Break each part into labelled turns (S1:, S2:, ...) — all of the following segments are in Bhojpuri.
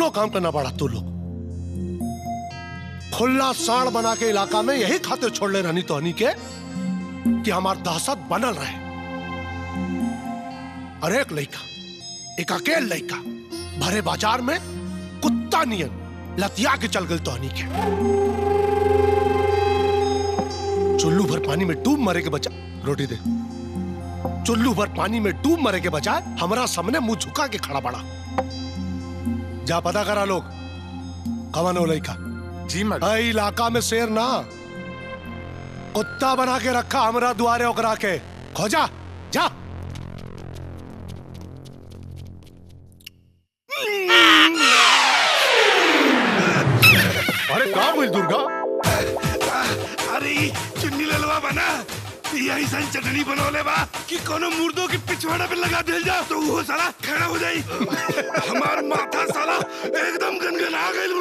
S1: दोनों काम करना पड़ा तू लोग खुला साड़ बना के इलाका में यही खाते छोड़ ले रहनी तो हनी के कि हमार दहशत बनल रहे और एक लड़का एक अकेल लड़का भरे बाजार में कुत्ता नियन लतिया के चल गल तो हनी के चुल्लू भर पानी में डूब मरे के बचा रोटी दे चुल्लू भर पानी में डूब मरे के बजाय हमारा सामने मुंह झुका के खड़ा पड़ा जा पता करा लोग कवन हो लड़का
S2: जी मैडम
S1: इलाका में शेर ना कुत्ता बना के रखा हमरा दुआरे ओकरा के खोजा जा अरे का बोल दुर्गा
S3: अरे ई चुन्नी ललवा बना यही सन चटनी बनौले बा कि कोनो मुर्दों के पिछवाड़ा पे लगा दिल जा तो वो साला खड़ा हो जाई हमार माथा साला एकदम गनगना गइल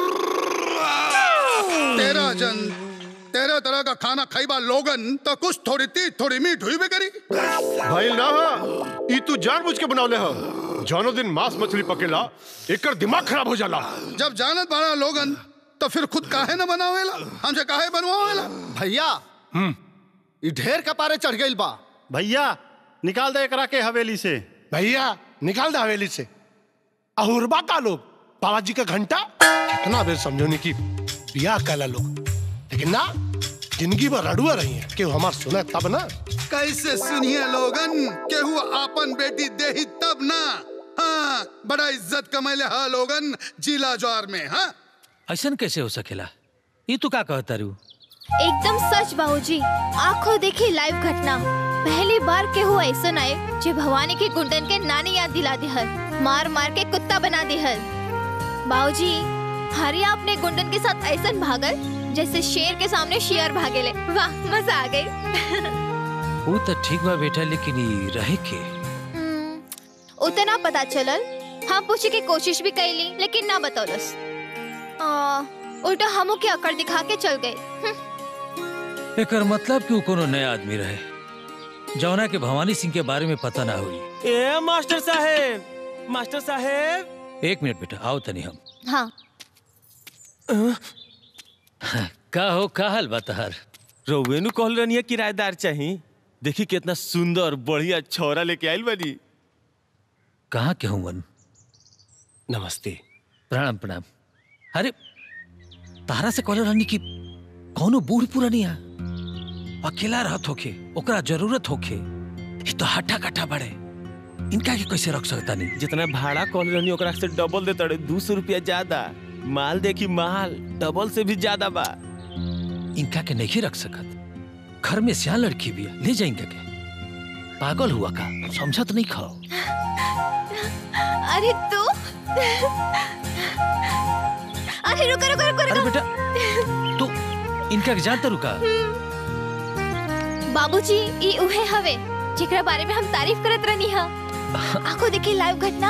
S4: तेरा जन तेरह तरह का खाना खाईबा लोगन तो कुछ थोड़ी तीत थोड़ी मीठ हुई भी करी
S1: भाई ना ई तू जानबूझ के बनौले हो जानो दिन मांस मछली पकेला एकर दिमाग खराब हो जाला
S4: जब जानत बड़ा लोगन तो फिर खुद काहे न बनावेला हमसे काहे बनवावेला
S5: भैया ई ढेर कपारे चढ़ गइल बा
S6: भैया निकाल दे एकरा के हवेली से
S1: भैया निकाल दे हवेली से अहुरबा का लोग बाबा जी का घंटा कितना बेर समझोनी की बियाह कैला लोग लेकिन ना जिंदगी भर रड़ुआ रही है कि हमार सुने तब ना
S4: कैसे सुनिए लोगन केहू आपन बेटी देही तब ना हाँ बड़ा इज्जत कमैले हा लोगन जिला ज्वार में हाँ
S7: ऐसन कैसे हो सकेला ये तू का कहता रू
S8: एकदम सच बाबूजी आंखों देखी लाइव घटना पहली बार के हुआ ऐसा आए जो भवानी के गुंडन के नानी याद दिला दिहल मार मार के कुत्ता बना दिहल बाबूजी हरिया अपने गुंडन के साथ ऐसा भागल जैसे शेर के सामने शेर भागेले वाह मजा आ गई
S7: वो तो ठीक बा बेटा लेकिन ये रहे के
S8: हम्म, उतना पता चलल हम पूछे के कोशिश भी कैली लेकिन ना बतौलस आ, उल्टा हमू के अकड़ दिखा के चल गए हम्म,
S7: एकर मतलब कि वो कोनो नया आदमी रहे जौना के भवानी सिंह के बारे में पता ना हुई
S9: ए मास्टर साहेब मास्टर साहेब
S7: एक मिनट बेटा आओ तनी हम
S8: हाँ
S7: का हो का हाल बा तहार
S9: रउवे नु कहल रहनी किराएदार चाही देखी कितना सुंदर बढ़िया छौरा लेके आइल बानी
S7: कहाँ के हूँ
S9: नमस्ते
S7: प्रणाम प्रणाम अरे तारा से कहले रहनी कि कौनो बूढ़ पुरानिया अकेला रहत होखे ओकरा जरूरत होखे ये तो हट्ठा कट्ठा बड़े इनका के कैसे रख सकता नहीं
S9: जितना भाड़ा कहल रहनी ओकरा से डबल दे तड़े दो सौ रुपया ज्यादा माल देखी माल डबल से भी ज्यादा बा
S7: इनका के नहीं रख सकत घर में सियान लड़की भी है ले जाएंगे के पागल हुआ का समझत नहीं खाओ
S8: अरे तू अरे रुको रुको रुको
S7: अरे
S8: रुको
S7: बेटा तू इनका के जानता रुका
S8: बाबूजी ई उहे हवे जेकरा बारे में हम तारीफ करत रहनी हा आंखों देखी लाइव घटना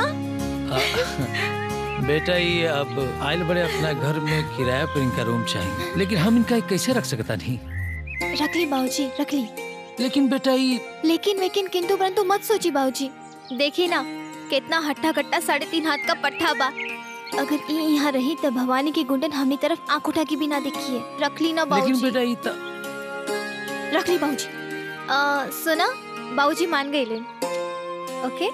S7: बेटा ये अब आयल बड़े अपना घर में किराया पर इनका रूम चाहिए लेकिन हम इनका कैसे रख सकता नहीं
S8: रख ली बाबूजी रख ली
S7: लेकिन बेटा ये
S8: लेकिन लेकिन किंतु परंतु मत सोची बाबूजी देखी ना कितना हट्टा कट्टा साढ़े तीन हाथ का पट्टा बा अगर ई यहाँ रही तो भवानी की गुंडन हमनी तरफ आंख उठा के भी ना देखी है रख ली ना
S7: लेकिन
S8: बाबूजी
S7: बेटा ये तो
S8: रख ली बाबूजी आ, सुना बाबूजी मान गए लेन ओके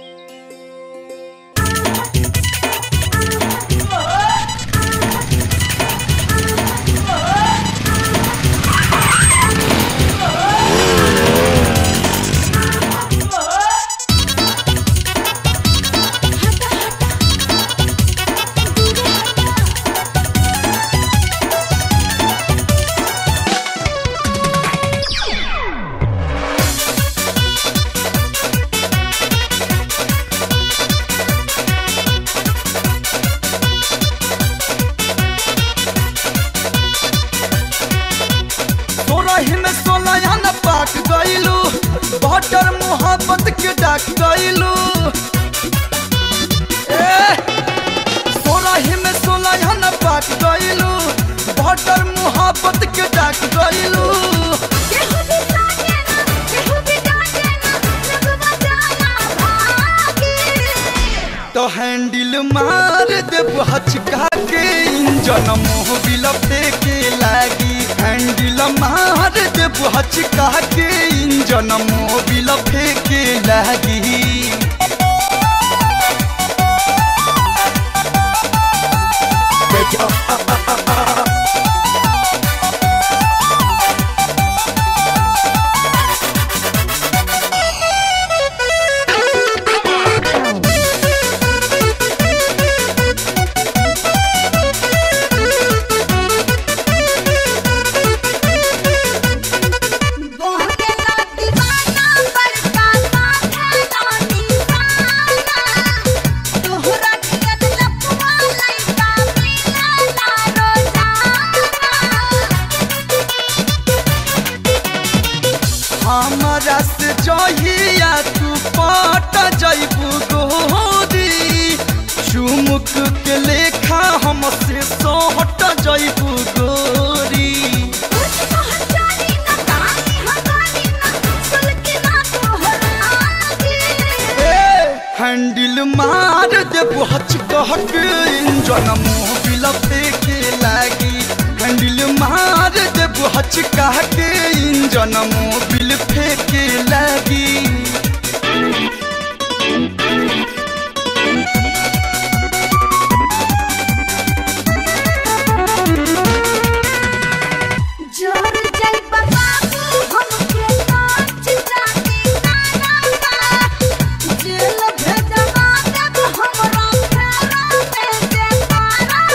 S10: सोलह में सोलह न पाक गईलू बटर मोहब्बत के डाक गईलू सोलह में सोलह न पाक गईलू बटर मोहब्बत के डाक गईलू तो हैंडल हैंडल मार देब हचका के इंजन मोबिल फेंके लागी हैंडल मार देब हचका के इंजन मोबिल फेंके लागी हमरा से जहिया तू पट जइबू गोरी चुमुक के लेखा हमसे सोहट जइबू गोरी हैंडल मार देबू हचकहक इंजन मोबिल फेंके लागी हैंडल मार देबू हचकहक इंजन मोबिल फेंके लागी
S2: जोर जल बाबू हमके नाच जाती नाना जेल भेजवा देब हमरा फेरा में देखारा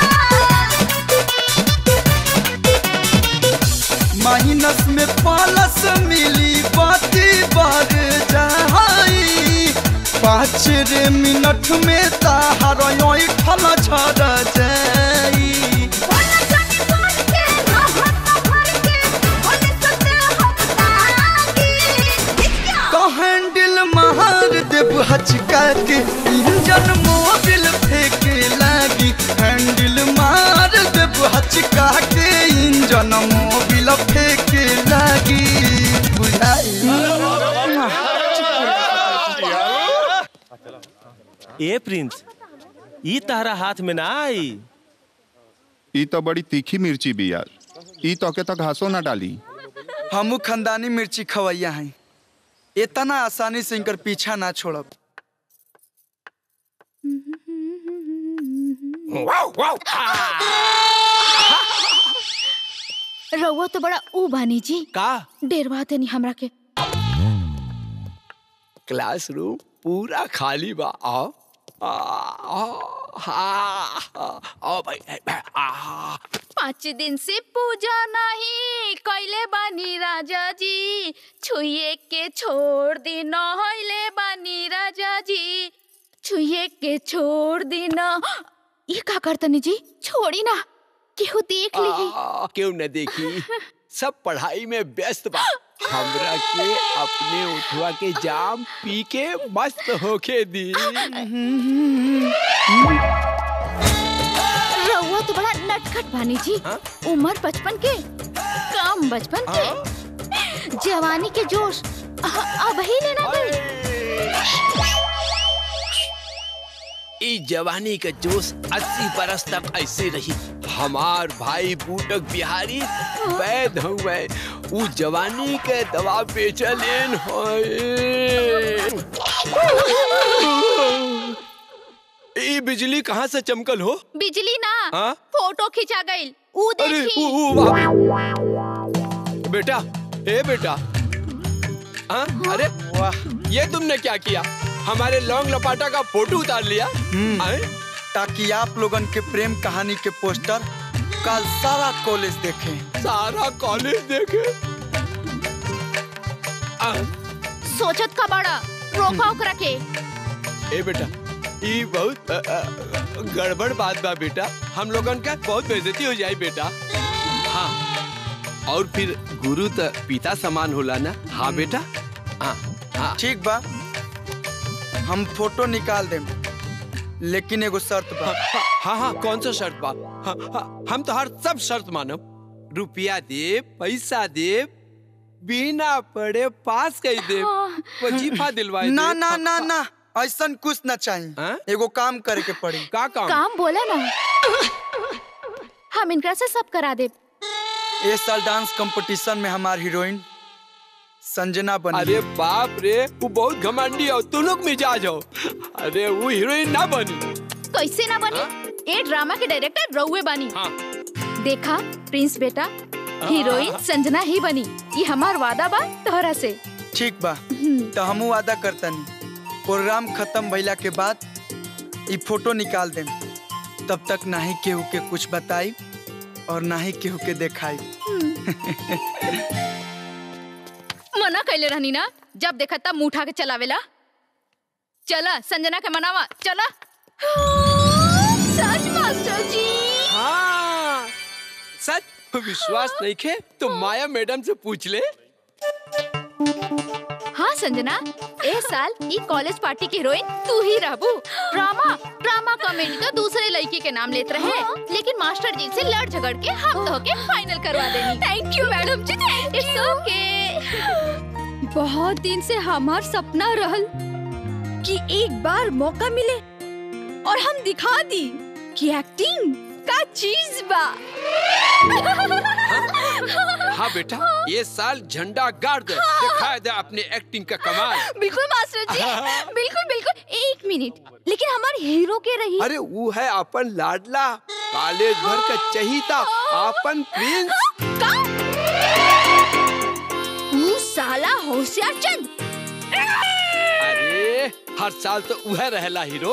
S10: माइनस में पालस मिली बाती बार जाई पाँच रे मिनट में ताहार ठल झड़ जाई
S2: बोला जानी बोल के ना हट भर के बोले सते हम तागी क्या
S10: तो हैंडल मार देब हचका के इंजन मोबिल फेंके लागी हैंडल मार देब हचका के इंजन मोबिल फेंके लागी बुझाई
S9: ए प्रिंस ई तारा हाथ में ना आई
S11: ई तो बड़ी तीखी मिर्ची बिया ई तो के तो घासो ना डाली
S10: हमू खानदानी मिर्ची खवैया हैं इतना आसानी से इनकर पीछा ना छोड़ब
S8: रउआ तो बड़ा ऊ बानी जी
S12: का
S8: डेरवा देनी हमरा के
S12: क्लासरूम पूरा खाली बा आओ आ, आ, हाँ, हाँ, आओ भाई ए, ए, आ,
S8: पाँच दिन से पूजा नहीं कैले बानी राजा जी छुए के छोड़ दी नहले बानी राजा जी छुए के छोड़ दी न ये का करतनी जी छोड़ी ना केहू देख ली
S12: आ, क्यों न देखी सब पढ़ाई में व्यस्त बा हमरा के अपने उठवा के जाम पी के मस्त होके दी
S8: रउआ तो बड़ा नटखट बानी जी उम्र बचपन के काम बचपन के जवानी के जोश अ- अब ही लेना गई
S12: ई जवानी का जोश अस्सी बरस तक ऐसे रही हमार भाई बूटक बिहारी वैद हुए उ जवानी के दवा बेचलेन होए ई बिजली कहाँ से चमकल हो
S8: बिजली ना
S12: हाँ?
S8: फोटो खिंचा गई ऊ
S12: अरे
S8: देखी
S12: उ, उ, वाह। बेटा ए बेटा हाँ? अरे वाह ये तुमने क्या किया हमारे लौंग लपाटा का फोटो उतार लिया आए?
S10: ताकि आप लोगन के प्रेम कहानी के पोस्टर कल सारा कॉलेज देखें
S12: सारा कॉलेज देखे आ,
S8: सोचत का बड़ा रोका ओकरा के
S12: ए बेटा ई बहुत अ, अ, गड़बड़ बात बा बेटा हम लोगन का बहुत बेइज्जती हो जाए बेटा हाँ और फिर गुरु तो पिता समान होला ना हाँ बेटा हाँ हाँ
S10: ठीक बा हम फोटो निकाल देम लेकिन एगो शर्त बा
S12: हाँ हाँ कौन सा शर्त बा हाँ, हाँ, हम तो हर सब शर्त मानब रुपया दे पैसा दे बिना पढ़े पास कर दे वजीफा दिलवाए
S10: ना
S12: दे।
S10: ना ना ना ऐसा कुछ ना चाहिए एगो काम करे के पड़ी
S12: का
S13: काम बोला ना हम इनकरा से सब करा दे
S10: इस साल डांस कंपटीशन में हमार हीरोइन संजना बनी
S12: अरे बाप रे वो बहुत घमंडी हो तू लोग मिजाज हो अरे वो हीरोइन ना बनी
S13: कैसे ना बनी ए ड्रामा के डायरेक्टर रउए बनी देखा प्रिंस बेटा हीरोइन संजना ही बनी ये हमार वादा बा तोहरा से
S10: ठीक बा तो हमू वादा करतनी प्रोग्राम खत्म भइला के बाद ई फोटो निकाल देम तब तक ना ही केहू के कुछ बताई और ना ही केहू के देखाई
S13: मना कैले रहनी ना जब देखा तब मुंह उठा के चलावेला चला संजना के मनावा चला सच मास्टर जी
S12: हाँ सच विश्वास नहीं खे तो माया मैडम से पूछ ले
S13: हाँ संजना ए साल ई कॉलेज पार्टी की हीरोइन तू ही रहबू ड्रामा ड्रामा कॉमेडी तो दूसरे लड़की के नाम लेते रहे लेकिन मास्टर जी से लड़ झगड़ के हम तो के फाइनल करवा देनी thank you madam ji it's okay
S14: बहुत दिन से हमार सपना रहल कि एक बार मौका मिले और हम दिखा दी कि एक्टिंग का चीज बा
S12: हाँ बेटा ये साल झंडा गाड़ दे दिखाए दे अपने एक्टिंग का कमाल
S14: बिल्कुल मास्टर जी बिल्कुल बिल्कुल एक मिनट लेकिन हमारे हीरो के रही
S12: अरे वो है अपन लाडला कॉलेज भर का चहीता अपन प्रिंस
S14: तू साला होशियार चंद
S12: अरे हर साल तो वह रहला हीरो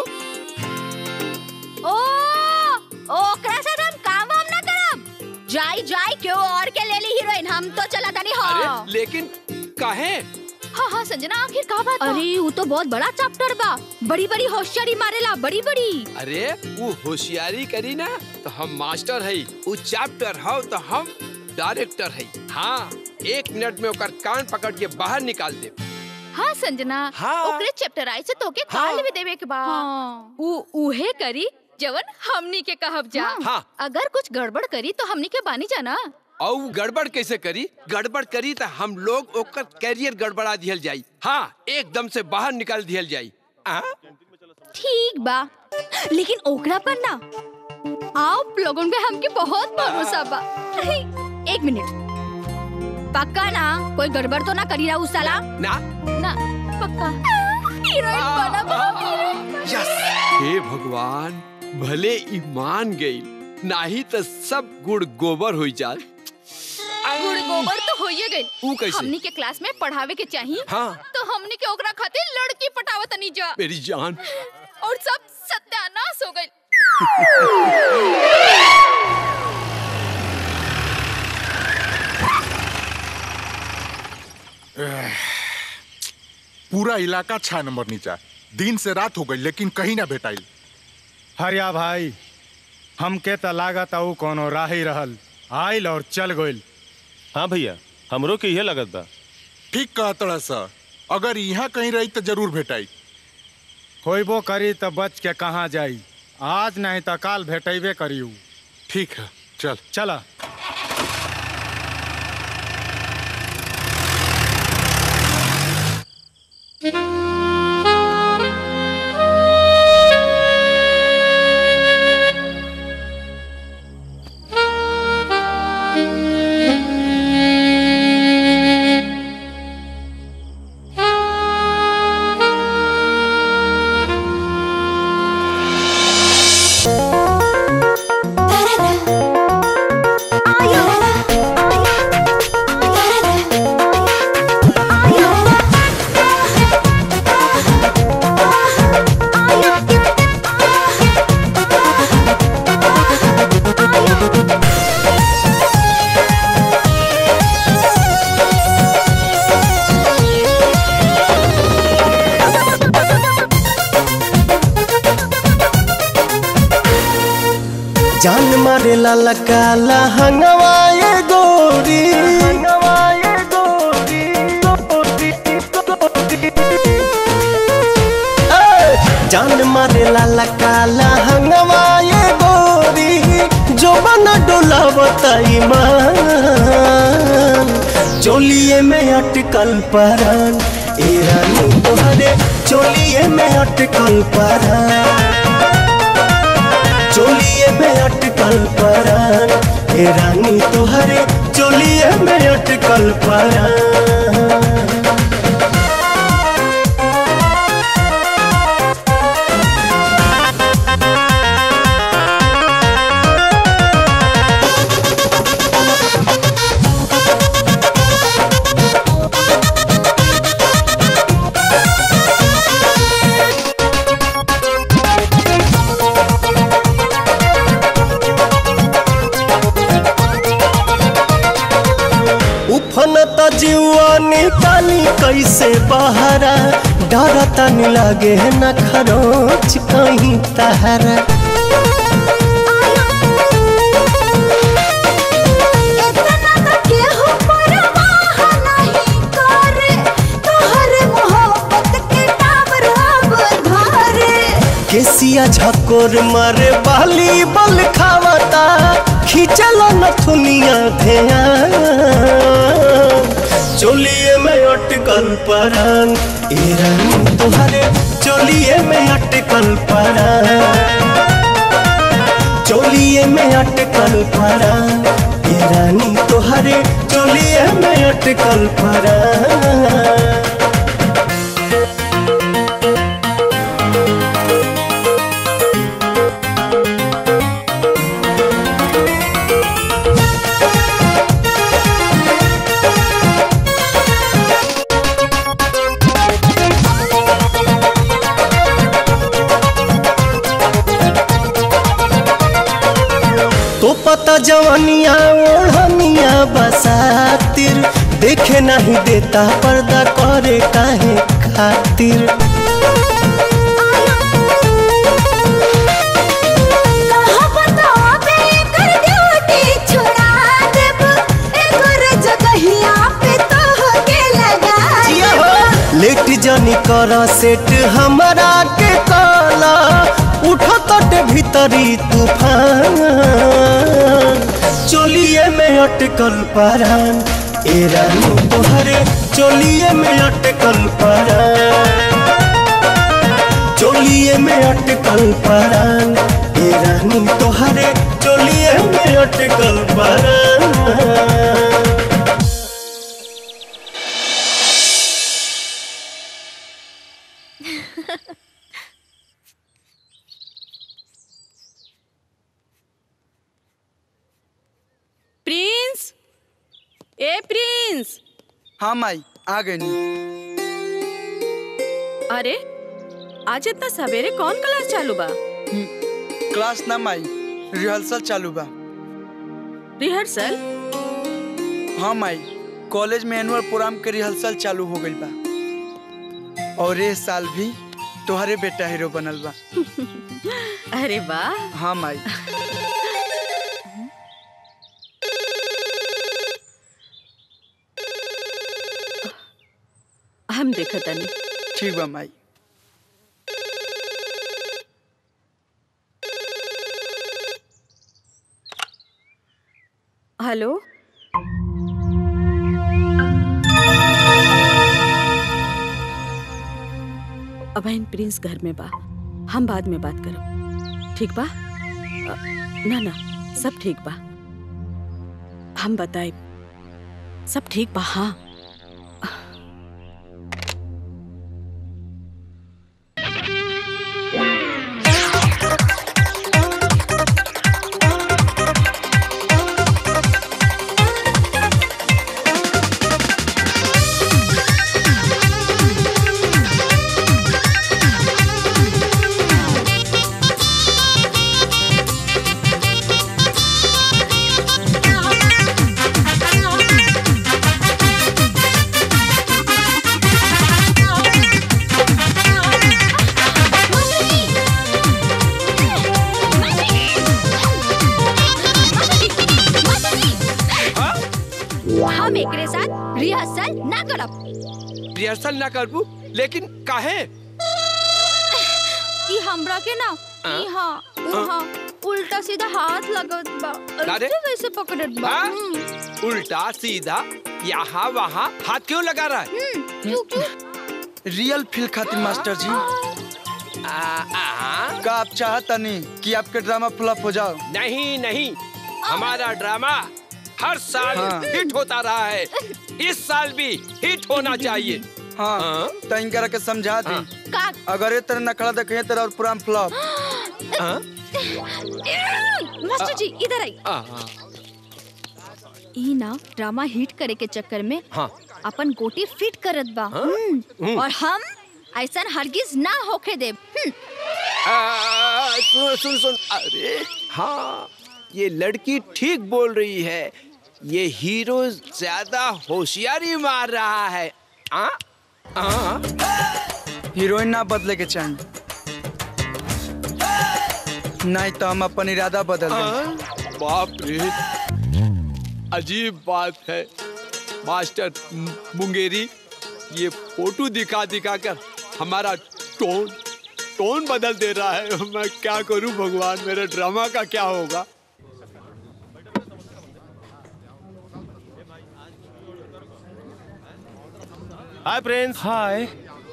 S14: ओ ओकरा से हम काम वाम ना करब जाई जाई क्यों और के ले ली हीरोइन हम तो चला तनी हाँ
S12: अरे लेकिन काहे
S13: हाँ हाँ संजना आखिर का बात
S14: अरे वो तो बहुत बड़ा चैप्टर बा बड़ी बड़ी होशियारी मारेला बड़ी बड़ी
S12: अरे वो होशियारी करी ना तो हम मास्टर है वो चैप्टर हो तो हम डायरेक्टर है हाँ एक मिनट में ओकर कान पकड़ के बाहर निकाल दे
S13: हाँ संजना
S12: हाँ।
S13: ओकरे चैप्टर आई से तोके काल भी देवे के बा उ उहे करी जवन हमनी के कहब जा
S12: हाँ।
S13: अगर कुछ गड़बड़ करी तो हमनी के बानी जाना
S12: और वो गड़बड़ कैसे करी गड़बड़ करी तो हम लोग ओकर कैरियर गड़बड़ा दिहल जाई हाँ एकदम से बाहर निकाल दिहल जाई आ?
S14: ठीक बा लेकिन ओकरा पर ना आप लोगों पे हमके बहुत भरोसा बा एक मिनट पक्का ना कोई गड़बड़ तो ना करी रहा उस साला
S12: ना
S13: ना पक्का
S14: हीरोइन बना बहुत हीरोइन
S12: यस हे भगवान भले ईमान गई नाही तो सब गुड़ गोबर हो जाए
S13: गुड़ गोबर तो होइए गई
S12: ऊ कैसे?
S13: हमनी के क्लास में पढ़ावे के चाहिए
S12: हाँ।
S13: तो हमनी के ओकरा खातिर लड़की पटावत नहीं जा
S12: मेरी जान
S13: और सब सत्यानाश हो गई
S15: पूरा इलाका छह नंबर नीचा दिन से रात हो गई लेकिन कहीं ना भेटाइल
S6: हरिया भाई हमके त लागत आऊ कोनो राही रहल आइल और चल गइल
S9: हाँ भैया हमरो के इहे लगत बा
S15: ठीक कहतड़ा सर अगर यहाँ कहीं रही तो जरूर भेटाई
S6: होइबो करी त बच के कहाँ जाई आज नहीं त काल भेटेबे करियू
S15: ठीक है चल
S6: चला
S16: जान मारे लाला काला हंगवाए गोरी ए, जान मारे लाला काला हंगवाए गोरी जो बन डोला बताई मान चोलिए में अटकल परान ए रानी तोहरे चोली चोलिए में अटकल परान चोलिए में अटकल परान हे रानी तोहरे चोलिए में अटकल परान उफन त जीवा निकाली कैसे बहरा डर तन लगे न खरोच कहीं तहरा
S2: केहू परवाह नहीं करे तोहरे मोहब्बत के टावर अब धरे
S16: केसिया झकोर मारे बाली बल खावता खींचल नथुनिया ध्यान चोलिए में अटकल परान ए रानी तोहरे चोलिए में अटकल परान चोलिए में अटकल परान ए रानी तोहरे चोलिए में अटकल परान तो पता जवनिया ओढ़निया बसातिर देखे नहीं देता पर्दा करे काहे खातिर
S2: कहाँ बतावे कर ड्यूटी छोड़ा देब एकर जगहिया पे तोहके लगा देब
S16: लेट जनी कर सेट हमरा के काला उठो तट भीतरी तूफान चोलिए में अटकल परान ए रानी तोहरे चोलिए में अटकल परान चोलिए में अटकल परान ए रानी तोहरे चोलिए में अटकल परान
S17: प्रिंस ए प्रिंस
S10: हाँ माई आ गई
S17: अरे आज इतना सवेरे कौन क्लास चालू बा
S10: क्लास ना माई रिहर्सल चालू बा
S17: रिहर्सल
S10: हाँ माई कॉलेज में एनुअल प्रोग्राम के रिहर्सल चालू हो गई बा और ये साल भी तुम्हारे बेटा हीरो बनल बा
S17: अरे वाह
S10: हाँ माई
S17: हम देखा तनी
S10: ठीक बा माई
S17: हेलो अबैन प्रिंस घर में बा हम बाद में बात करब ठीक बा अ, ना ना सब ठीक बा हम बताए सब ठीक बा हाँ
S14: हम एकरे साथ रिहर्सल ना करब
S12: रिहर्सल ना करबू लेकिन काहे
S14: ई हमरा के ना
S12: हाँ?
S14: इहाँ उहाँ उल्टा सीधा हाथ लगत बा
S12: अरे?
S14: ऐसे वैसे पकड़त बा
S12: हाँ?
S14: हम्म,
S12: उल्टा सीधा यहाँ वहाँ हाथ क्यों लगा रहा है
S14: हम्म, क्यों क्यों
S10: रियल फील खातिर मास्टर जी का आप चाहता नहीं कि आपके ड्रामा फ्लॉप हो जाओ
S12: नहीं नहीं हमारा ड्रामा हर साल
S10: हाँ।
S12: हिट होता रहा है इस साल भी हिट होना चाहिए
S10: हाँ तो इनकरा के समझा दी
S14: का
S10: अगर ये तरह नखड़ा देखे तेरा और पूरा फ्लॉप
S14: मास्टर जी इधर आई ई ना ड्रामा हिट करे के चक्कर में
S12: हाँ
S14: अपन गोटी फिट करत बा
S12: हाँ?
S14: हम्म,
S12: हम्म।
S14: और हम ऐसा हरगिज ना होके देब हम्म,
S12: आ, सुन सुन सुन अरे हाँ ये लड़की ठीक बोल रही है ये हीरो ज्यादा होशियारी मार रहा है आ? आ?
S10: हीरोइन ना बदले के चाहिए नहीं तो हम अपन इरादा बदल देंगे
S12: बाप रे अजीब बात है मास्टर मुंगेरी ये फोटो दिखा दिखा कर हमारा टोन टोन बदल दे रहा है मैं क्या करूं भगवान मेरे ड्रामा का क्या होगा
S9: हाय प्रिंस हाय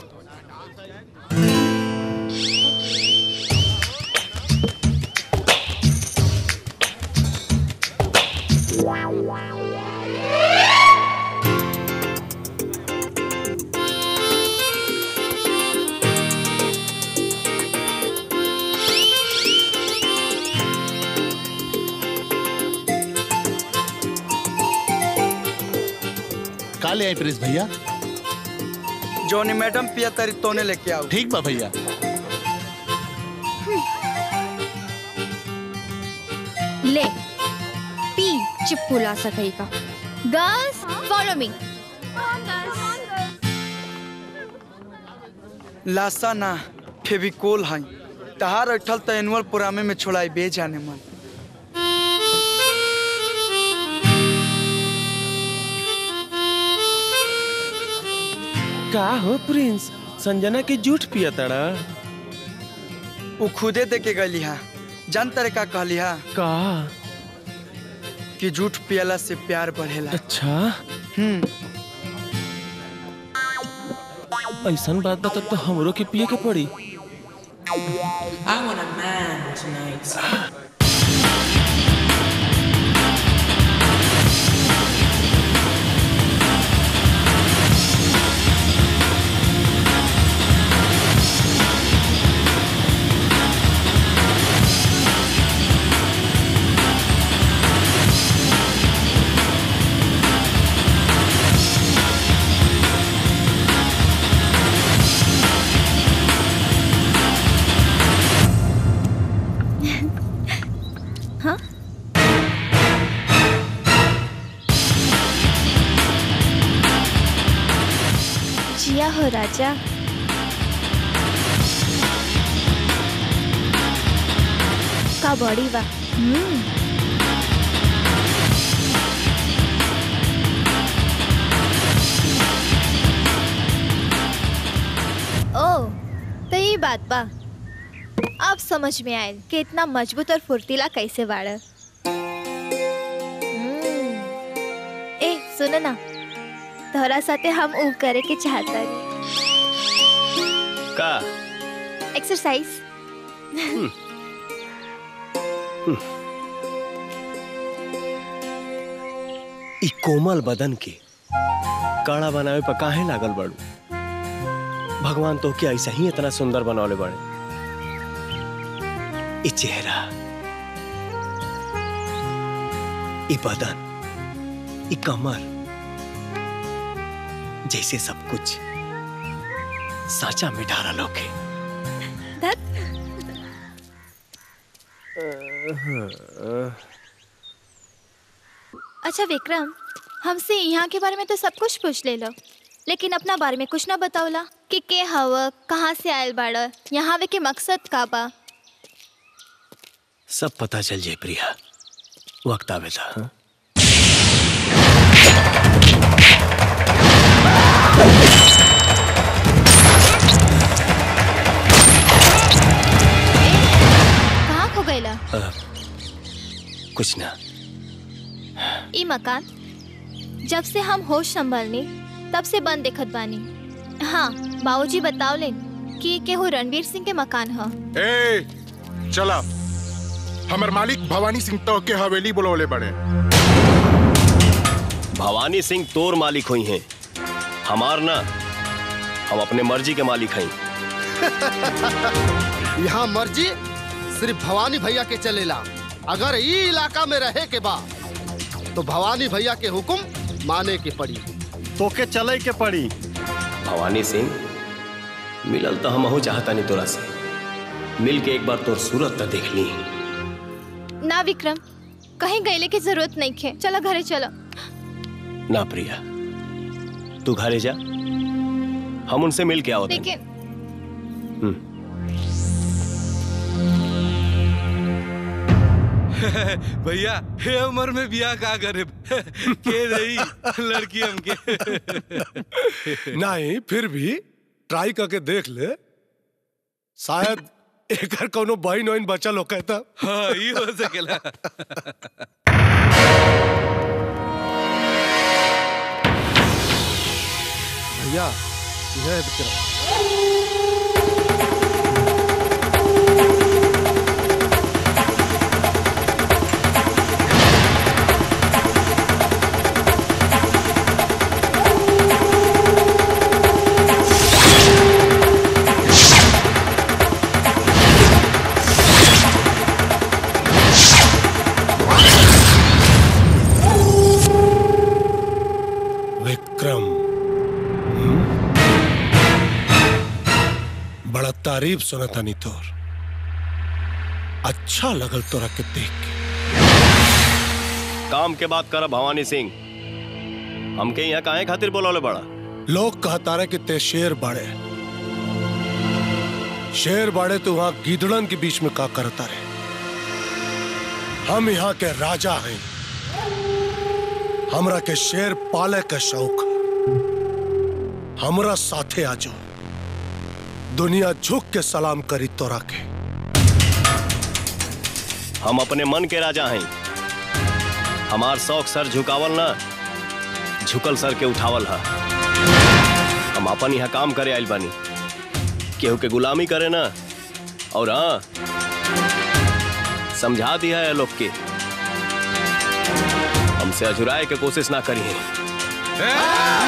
S18: का ले आई प्रिंस भैया
S10: जोनी मैडम पिया तरी तोने लेके आओ
S18: ठीक बा भैया
S14: ले पी चिपकुला सकई का गर्ल्स फॉलो मी
S10: लासा ना फेविकोल है तहार अठल तो एनुअल प्रोग्रामे में छोड़ाई बे जाने मन
S9: का हो प्रिंस संजना के जूठ पिया तड़ा
S10: वो खुदे दे के गली हा जान तरे का कहली हा
S9: का
S10: कि झूठ पियला से प्यार बढ़ेला
S9: अच्छा
S10: हम्म
S9: ऐसा बात बता तो हमरो के पिए के पड़ी
S19: I want a man tonight.
S8: हाँ जिया हो राजा का बॉडी बा हम्म ओ तो ये बात बा अब समझ में आयल कि इतना मजबूत और फुर्तीला कैसे बाड़ ए सुन ना तोहरा साथे हम ऊ करे के चाहता
S9: का
S8: एक्सरसाइज
S9: ई कोमल बदन के काड़ा बनावे पर काहे लागल बड़ू भगवान तो के ऐसा ही इतना सुंदर बनौले बड़े ई चेहरा ई बदन ई कमर जैसे सब कुछ साचा में ढारा लोके
S8: अच्छा विक्रम हमसे यहाँ के बारे में तो सब कुछ पूछ ले लो लेकिन अपना बारे में कुछ ना बतावला कि के हव कहाँ से आयल बाड़ यहाँ आवे के मकसद का बा
S9: सब पता चल जाए प्रिया वक्त आवे था हाँ?
S8: कहाँ खो गईला
S9: अ, कुछ ना
S8: ई मकान जब से हम होश संभालनी तब से बंद देखत बानी हाँ बाबूजी बताओ ले कि केहू रणवीर सिंह के मकान ह
S15: ए चला हमर मालिक भवानी सिंह तो के हवेली बुलौले बड़े
S9: भवानी सिंह तोर मालिक हुई हैं हमार ना हम अपने मर्जी के मालिक हैं
S5: यहाँ मर्जी सिर्फ भवानी भैया के चलेला अगर ई इलाका में रहे के बा तो भवानी भैया के हुक्म माने के पड़ी
S9: तोके चले के पड़ी भवानी सिंह मिलल तो हम चाहता नहीं तोरा से मिल के एक बार तोर सूरत तो देख ली
S8: ना विक्रम कहीं गईले की जरूरत नहीं है चलो घरे चलो
S9: ना प्रिया तू घरे जा हम उनसे मिल के आओ
S8: लेकिन
S12: भैया हे उम्र में बियाह का करे के रही लड़की हमके
S1: नहीं फिर भी ट्राई करके देख ले शायद एकर कोनो बहन वहन बचल हो कहता
S12: हाँ ये हो सकेला
S5: भैया यह है विक्रम
S1: विक्रम हम्म? बड़ा तारीफ सुना था नी तोर अच्छा लगल तोरा के देख के
S9: काम के बात कर भवानी सिंह हमके यहाँ काहे खातिर बोलौले बड़ा
S1: लोग कहता रहे कि ते शेर बाड़े शेर बाड़े तो वहां गीदड़न के बीच में का करता रहे हम यहाँ के राजा हैं हमरा के शेर पाले के शौक है। हमरा साथे आ जाओ दुनिया झुक के सलाम करी तोरा के
S9: हम अपने मन के राजा हैं हमार शौक सर झुकावल ना झुकल सर के उठावल हा हम अपन यहाँ काम करे आइल बानी केहू के गुलामी करे ना और हाँ समझा दिया है लोग के हमसे अजुराए के कोशिश ना करी है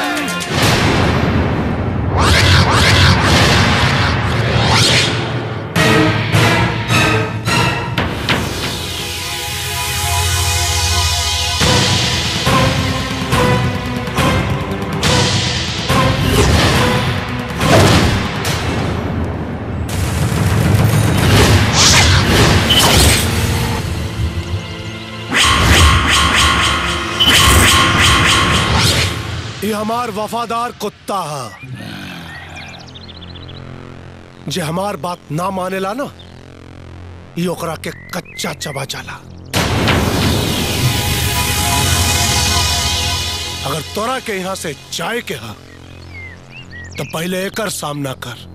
S1: ये हमार वफादार कुत्ता है जे हमार बात ना मानेला ना ये ओकरा के कच्चा चबा जाला अगर तोरा के यहाँ से जाए के हा तो पहले एकर सामना कर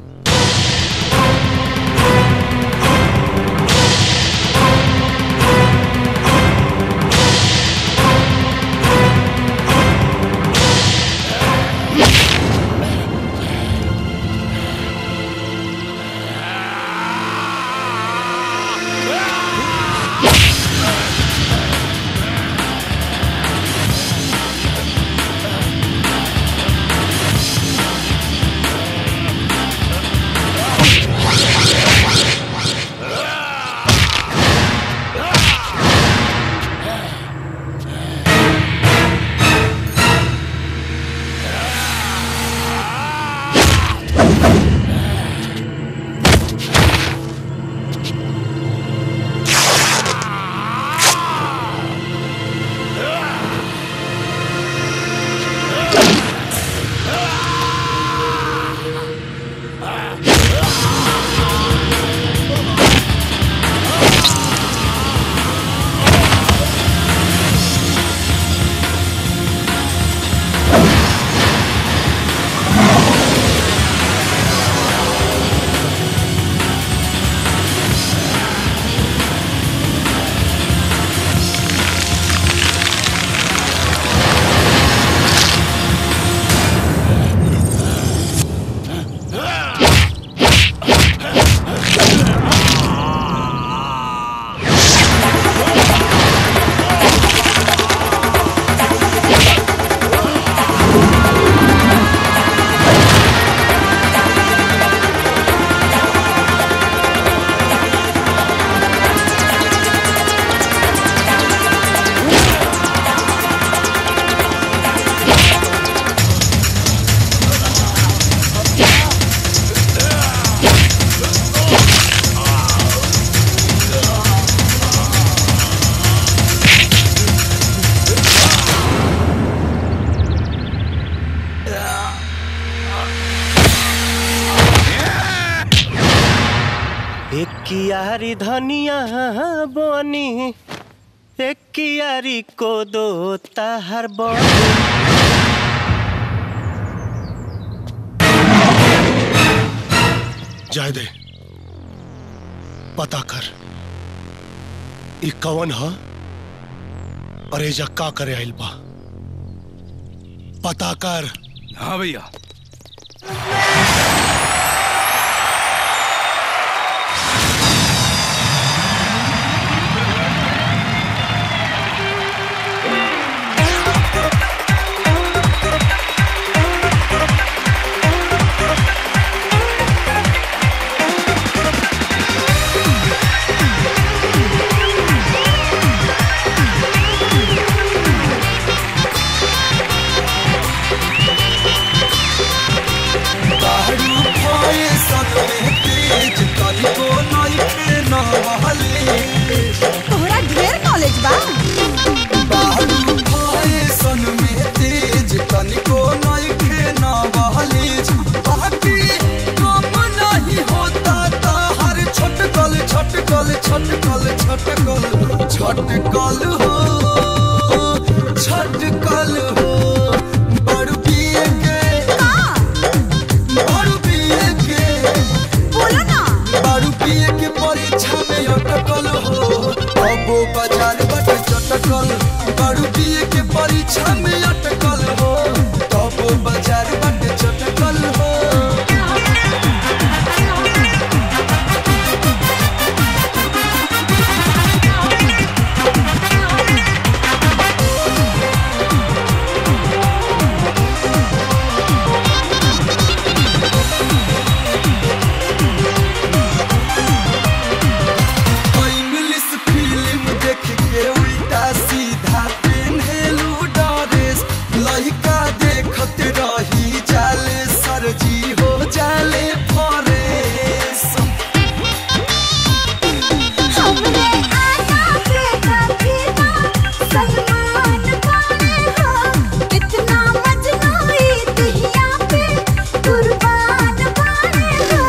S16: एक कियारी धनिया बनी एक कियारी को दो ताहर बनी
S1: जाए दे पता कर ई कवन ह और एजा का करे आइल बा पता कर
S3: हाँ भैया
S10: दारू खोए सतमे तेज कलिको नइखे नवहले
S2: तोहरा ढेर नॉलेज बा
S10: दारू खोए सनमे तेज कलिको नइखे नवहले बाकी कम नहीं होता ता हर छटकल छटकल छटकल छटकल छटकल हो छटकल हो बड़ पिए के बड़ पिए के
S2: बोलो ना
S10: दारू पिए के परीक्षा में अटकल हो अबो बाजार बट चटकल दारू पिए के परीक्षा में अटकल हो अबो बाजार बट चटकल हो इंग्लिश फिल्म देख के उल्टा सीधा पेन्हेलू ड्रेस लइका देखत रही जाले सरजी हो जाले फरेस
S2: हमरे आना पे कभी ना सलमान खाने हो इतना मजनूई दुनिया पे कुर्बान खाने हो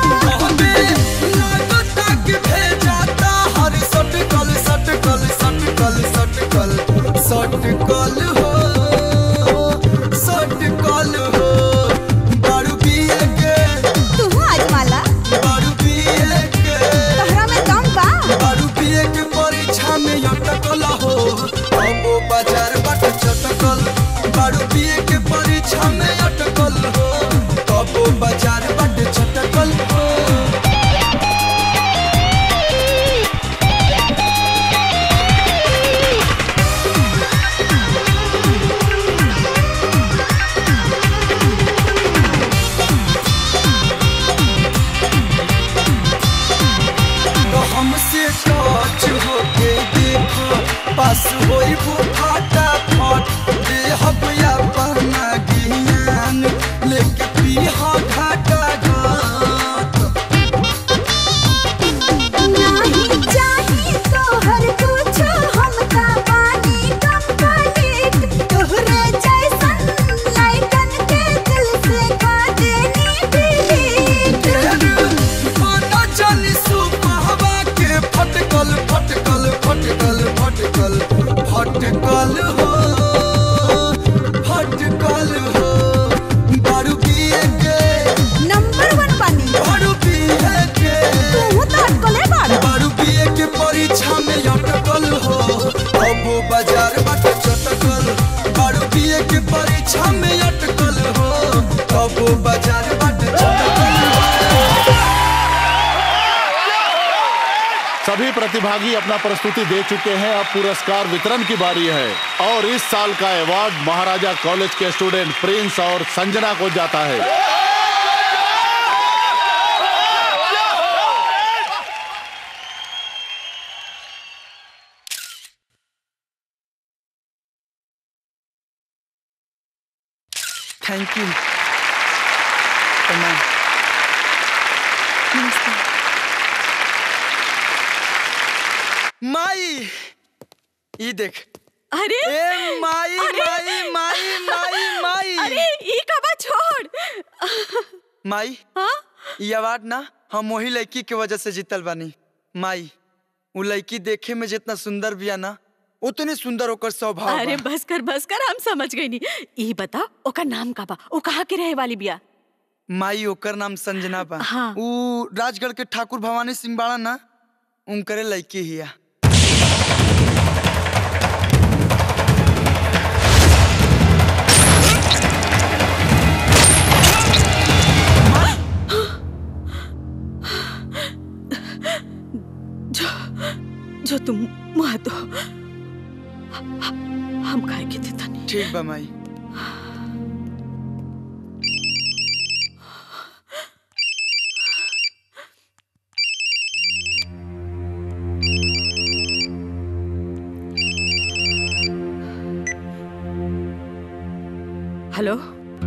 S10: लागता कि भेजाता हर सटकल सटकल सटकल सटकल सटकल हो सटकल हो दारू पिए के
S2: तू आज माला
S10: दारू पिए के
S2: तोहरा में दम बा
S10: दारू पिए के परीक्षा में अटकल हो अबो बाजार बाट चटकल दारू पिए के परीक्षा में अटकल हो अबो बाजार बाट चटकल हो तो हमसे टच होके देखो पास होई वो फाटा फट दे हब या पहना ज्ञान लेके पीहा घाटा घाट
S2: नहीं चाहिए तोहर कुछ हमका पानी कंप्लीट तोहरे जैसन लाइकन के दिल से का देनी डिलीट
S10: पता चली सुपहवा के फटकल फटकल फटकल फटकल फटकल हो फटकल हो दारू पिए के
S2: नंबर वन पानी
S10: दारू पिए के
S2: तू तो अटकले बाड़ा
S10: दारू पिए के परीक्षा में अटकल हो अबो बाजार बाट चटकल दारू पिए के परीक्षा में अटकल हो अबो बाजार बाट चटकल
S18: सभी प्रतिभागी अपना प्रस्तुति दे चुके हैं अब पुरस्कार वितरण की बारी है और इस साल का अवार्ड महाराजा कॉलेज के स्टूडेंट प्रिंस और संजना को जाता है
S10: थैंक यू प्रणाम माई ई देख
S17: अरे
S10: ए माई
S17: अरे!
S10: माई माई माई माई
S17: अरे ई कबा छोड़
S10: माई
S17: हाँ
S10: ई अवार्ड ना हम वही लड़की के वजह से जीतल बानी माई वो लड़की देखे में जितना सुंदर बिया ना उतनी सुंदर ओकर स्वभाव
S17: अरे
S10: बा।
S17: बस कर बस कर हम समझ गई नी ई बता ओकर नाम का बा ओ कहाँ के रहे वाली बिया
S10: माई ओकर नाम संजना बा
S17: हाँ।
S10: ऊ राजगढ़ के ठाकुर भवानी सिंह बाड़ा ना उनकरे लड़की हिया
S17: जो जो तुम मुआ दो हम खाए के थे तनी
S10: ठीक बा माई
S17: हेलो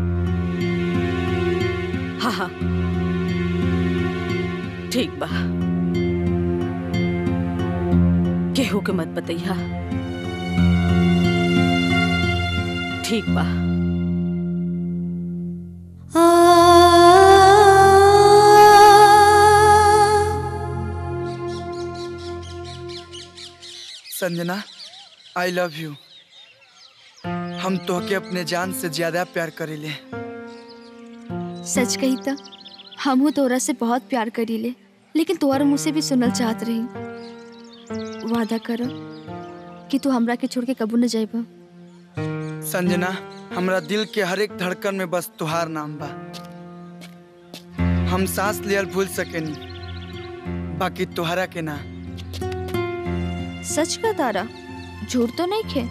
S17: हाँ हाँ ठीक बा केहू के मत बतैया ठीक बा
S10: संजना आई लव यू हम तोहके अपने जान से ज्यादा प्यार करीले
S14: सच कही त हमहू तोरा से बहुत प्यार करीले लेकिन तोहर मुझसे भी सुनल चाहत रही वादा कर कि तू हमरा के छोड़ के कबू न जाइबा
S10: संजना हमरा दिल के हर एक धड़कन में बस तुहार नाम बा हम सांस लियल भूल सकेनी बाकी तुहरा के ना
S14: सच का तारा झूठ तो नहीं खे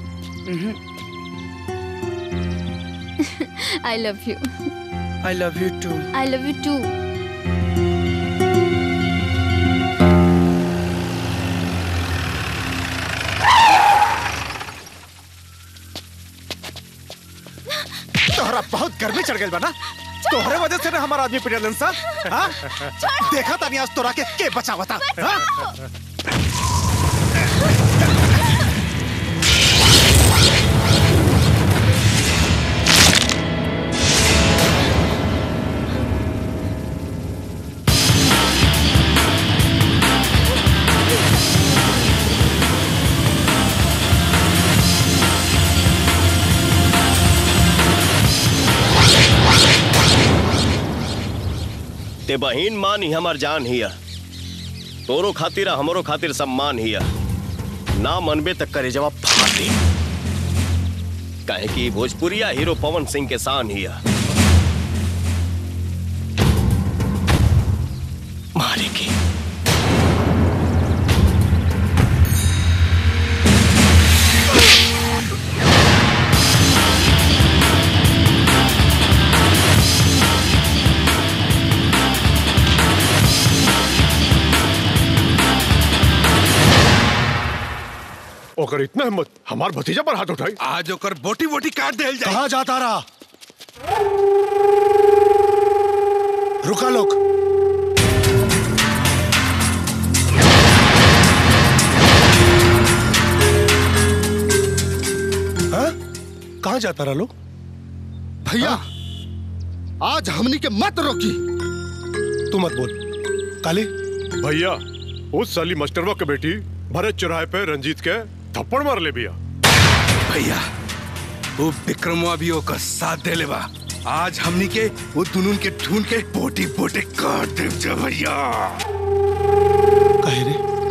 S14: I love you
S10: I love you too
S14: I love you too
S20: तोहरा बहुत गर्मी चढ़ गई बा ना तोहरे वजह से ना हमारा आदमी पिटलन सा हाँ? देखा तानी आज तोरा के के बचावता हाँ?
S9: ते बहिन मान ही हमार जान हिया तोरो खातिर आ हमरो खातिर सम्मान हिया ना मनबे तक करे जवाब फाटे काहे कि भोजपुरिया हीरो पवन सिंह के शान हिया मारे की
S15: ओकर इतना हिम्मत हमार भतीजा पर हाथ उठाई
S3: आज ओकर बोटी बोटी काट देल जाए
S1: कहाँ जाता रहा रुका लोग हाँ? कहाँ जाता रहा लोग
S5: भैया आज हमनी के मत रोकी
S1: तू मत बोल काली
S15: भैया उस साली मास्टरवा के बेटी भरत चौराहे पे रंजीत के थप्पड़ मार ले बिया
S3: भैया वो विक्रमवा भी ओकर साथ दे लेबा आज हमनी के वो दुनुन के ढूंढ के बोटी बोटी काट देव जा भैया
S1: कहे रे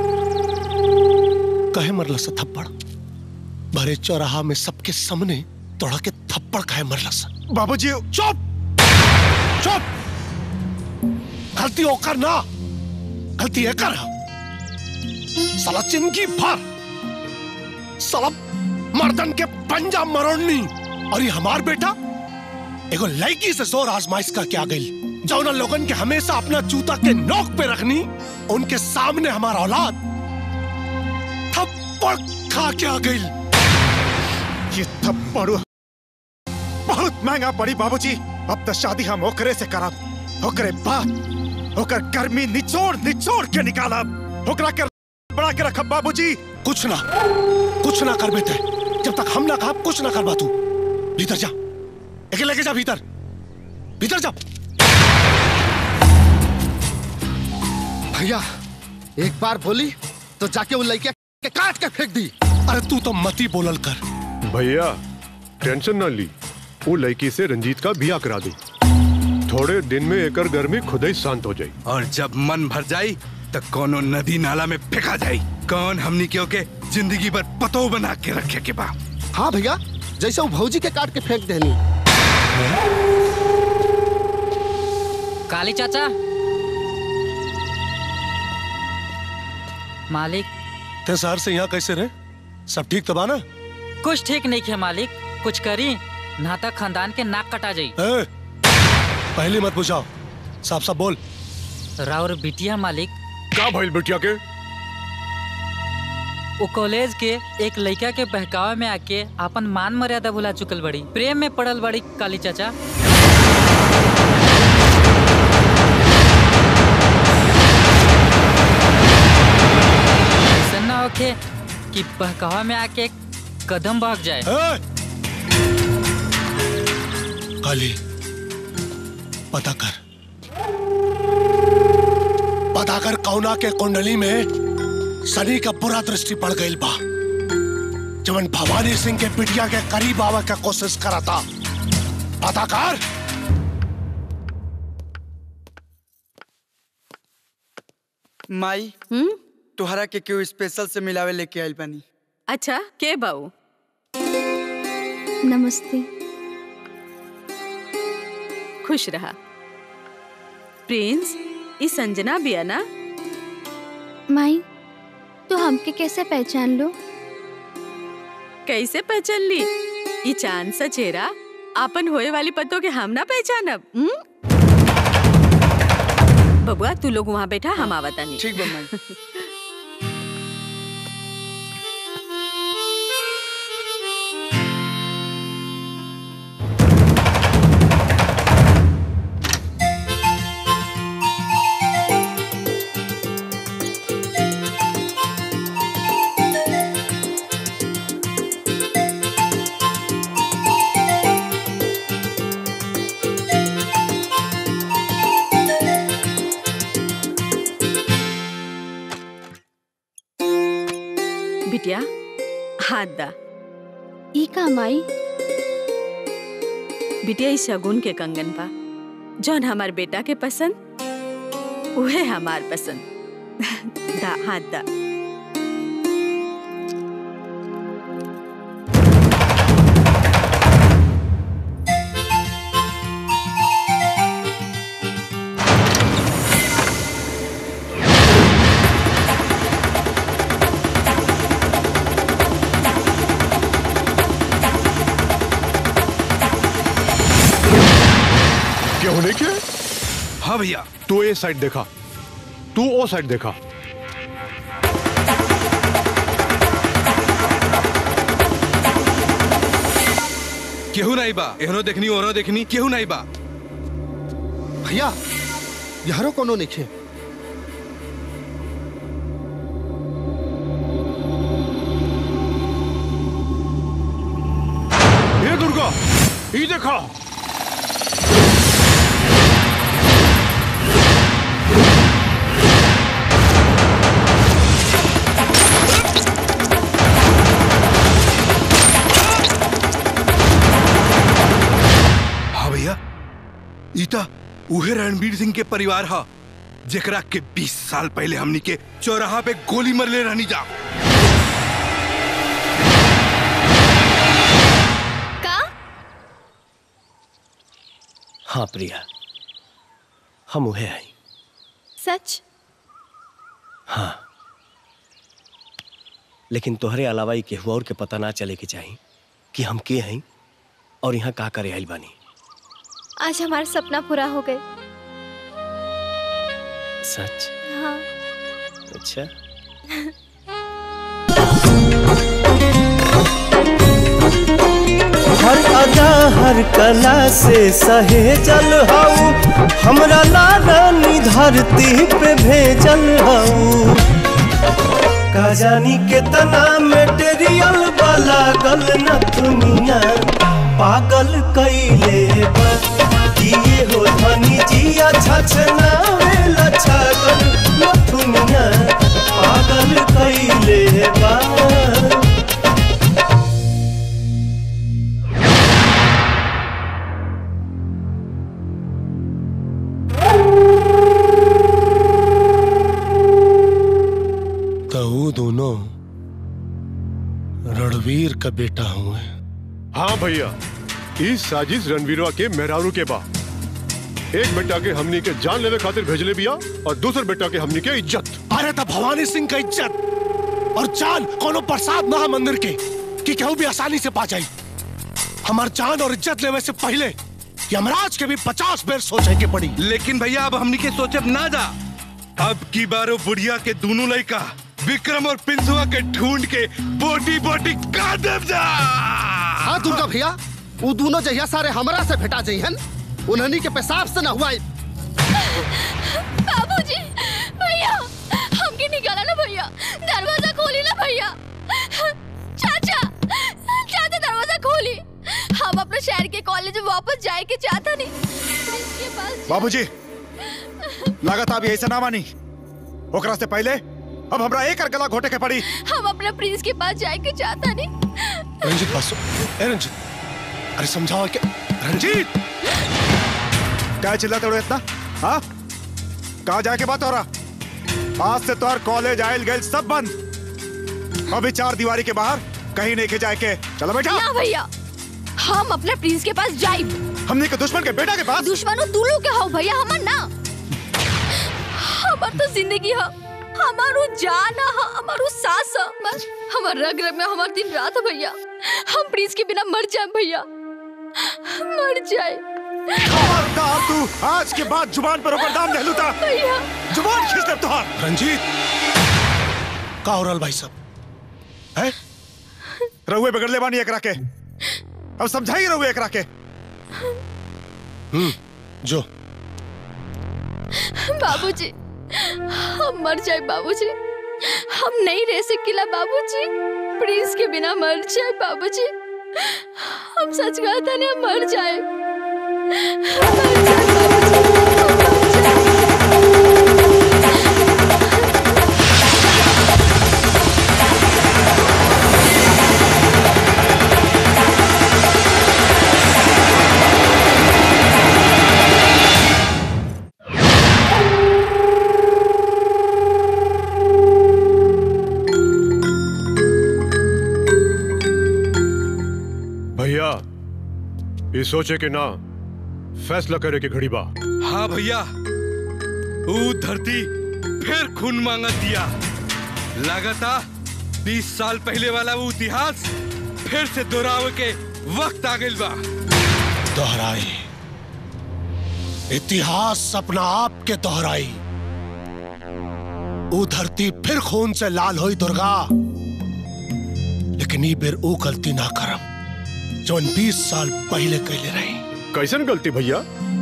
S1: कहे मरला सा थप्पड़ भरे चौराहा में सबके सामने तोड़ा के थप्पड़ कहे मरला सा
S15: बाबूजी
S1: चुप चुप गलती होकर ना गलती है कर साला चिंकी भर साला मर्दन के पंजा मरोड़नी और ये हमार बेटा एगो लड़की से जोर आजमाइश करके आ गई जौन लोगन के हमेशा अपना जूता के नोक पे रखनी उनके सामने हमारा औलाद थप्पड़ खा के आ गई
S20: ये थप्पड़ बहुत महंगा पड़ी बाबूजी अब तो शादी हम ओकरे से करब ओकरे बाद ओकर गर्मी निचोड़ निचोड़ के निकालब ओकरा के बड़ा के रखब बाबूजी
S1: कुछ ना कुछ ना कर बेटे जब तक हम ना कहा कुछ ना करवा तू भीतर जा एक लेके जा भीतर भीतर जा
S5: भैया एक बार बोली तो जाके उन लड़के के काट के फेंक दी
S1: अरे तू तो मती बोलल कर
S21: भैया टेंशन ना ली वो लड़की से रंजीत का बिया करा दो थोड़े दिन में एकर गर्मी खुद ही शांत हो जाए
S3: और जब मन भर जाई तो कोनो नदी नाला में फेंका जाई कौन हमनी के ओके जिंदगी भर पतो बना के रखे के बा
S5: हाँ भैया जैसे वो भौजी के काट के फेंक देनी
S22: काली चाचा मालिक
S1: ते शहर से यहाँ कैसे रहे सब ठीक तो बा ना
S22: कुछ ठीक नहीं है मालिक कुछ करी नाता खानदान के नाक कटा जाई
S1: ए, पहले मत बुझाओ साफ साफ बोल
S22: राउर बिटिया मालिक
S21: का भइल बिटिया के
S22: वो कॉलेज के एक लड़का के बहकावे में आके अपन मान मर्यादा भुला चुकल बड़ी प्रेम में पड़ल बड़ी काली चाचा ऐसा ना होके कि बहकावा में आके एक कदम भाग जाए
S1: काली पता कर पता कर कौना के कुंडली में शनि का बुरा दृष्टि पड़ गई बा जवन भवानी सिंह के बिटिया के करीब आवे का कोशिश करा था पता कर
S10: माई तोहरा के क्यों स्पेशल से मिलावे लेके आइल बानी
S17: अच्छा के बाऊ
S14: नमस्ते
S17: खुश रहा प्रिंस ई संजना बिया ना
S14: माई तो हमके कैसे पहचान लो
S17: कैसे पहचान ली ई चांद सा चेहरा आपन होए वाली पतों के हम ना पहचानब हम्म? बबुआ तू लोग वहाँ बैठा हम आवता नहीं
S10: ठीक बा माई
S17: बिटिया हाथ दा
S14: ई का माई
S17: बिटिया ई शगुन के कंगन बा जौन हमार बेटा के पसंद उहे हमार पसंद दा हाथ दा
S21: क्या होने के
S3: हाँ भैया
S21: तू ये साइड देखा तू वो साइड देखा
S3: केहू नहीं बा एहनो देखनी ओहनो देखनी केहू नहीं बा
S5: भैया यारो कोनो निखे
S21: ये दुर्गा ये देखा
S3: हाँ भैया ईता उहे रणवीर सिंह के परिवार हा जेकरा के 20 साल पहले हमनी के चौराहा पे गोली मरले रहनी जा
S8: का
S9: हाँ प्रिया हम उहे हैं
S8: सच
S9: हाँ लेकिन तोहरे अलावा ही केहू और के पता ना चले के चाही कि हम के हैं और यहाँ का करे आइल बानी
S8: आज हमारा सपना पूरा हो गए
S9: सच
S8: हाँ
S9: अच्छा
S16: हर अदा हर कला से सहे जल हऊ हमरा लारानी धरती पे भेजल हऊ का जानी कितना मेटेरियल वाला गल न दुनिया पागल कैले बा किए हो धनी जिया छछना छगल न
S1: रणवीर का बेटा हूँ
S21: हाँ भैया इस साजिश रणवीरवा के मेहरारू के बा एक बेटा के हमनी के जान लेवे खातिर भेजले बिया और दूसरे बेटा के हमनी के इज्जत
S1: अरे तो भवानी सिंह का इज्जत और जान कोनो प्रसाद महा मंदिर के कि केहू भी आसानी से पा जाई हमार जान और इज्जत लेवे से पहले यमराज के भी पचास बेर सोचे के पड़ी
S3: लेकिन भैया अब हमनी के सोचब ना जा अब की बारो बुढ़िया के दोनों लड़का विक्रम और पिंसुआ के ढूंढ के बोटी बोटी काट देव जा
S5: हाँ दुर्गा भैया वो दोनों जहिया सारे हमरा से भेटा जइहन उन्हनी के पेशाब से न हुआ
S14: बाबूजी भैया हमके निकाला ना भैया दरवाजा खोली ना भैया चाचा चाचा दरवाजा खोली हम अपने शहर के कॉलेज में वापस जाए के चाहता नहीं इसके पास
S20: बाबूजी लागत आप यही से ना मानी ओकरा से पहले अब हमरा एक और गला घोटे के पड़ी
S14: हम अपने प्रिंस के पास जाए के चाहता नहीं
S1: रंजीत बस ए रंजीत अरे समझाओ क्या रंजीत
S20: क्या चिल्लाते हो इतना हाँ कहा जाके बात हो रहा आज से तो कॉलेज आयल गए सब बंद अभी चार दीवारी के बाहर कहीं नहीं के जाए के चलो बेटा
S14: ना भैया हम अपने प्रिंस के पास जाए
S20: हमने के दुश्मन के बेटा के पास
S14: दुश्मनों तू लोग क्या हो भैया हमर ना हमार तो जिंदगी है हमारो जान है हमारो सांस है बस हमार रग रग में हमार दिन रात है भैया हम प्रिंस के बिना मर जाए भैया मर जाए
S20: खबरदार तू आज के बाद जुबान पर ऊपर दाम नहीं लूटा
S14: भैया
S20: जुबान खींच दे तुहार
S1: रंजीत का हो रहल भाई साहब है
S20: रहुए बिगड़ ले बानी एकरा के अब समझाई रहुए एकरा के
S1: हम्म जो
S14: बाबूजी हम मर जाए बाबूजी हम नहीं रह सकेला बाबूजी प्रिंस के बिना मर जाए बाबूजी हम सच कहता नहीं हम मर जाए मर जाए
S21: भैया ये सोचे के ना फैसला करे के घड़ी बा
S3: हाँ भैया वो धरती फिर खून मांगा दिया लगाता बीस साल पहले वाला वो इतिहास फिर से दोहरावे के वक्त आ गइल बा
S1: दोहराई इतिहास अपना आप के दोहराई वो धरती फिर खून से लाल हुई दुर्गा लेकिन ई बेर वो गलती ना करम जौन बीस साल पहले कैले रही
S21: कैसन गलती भैया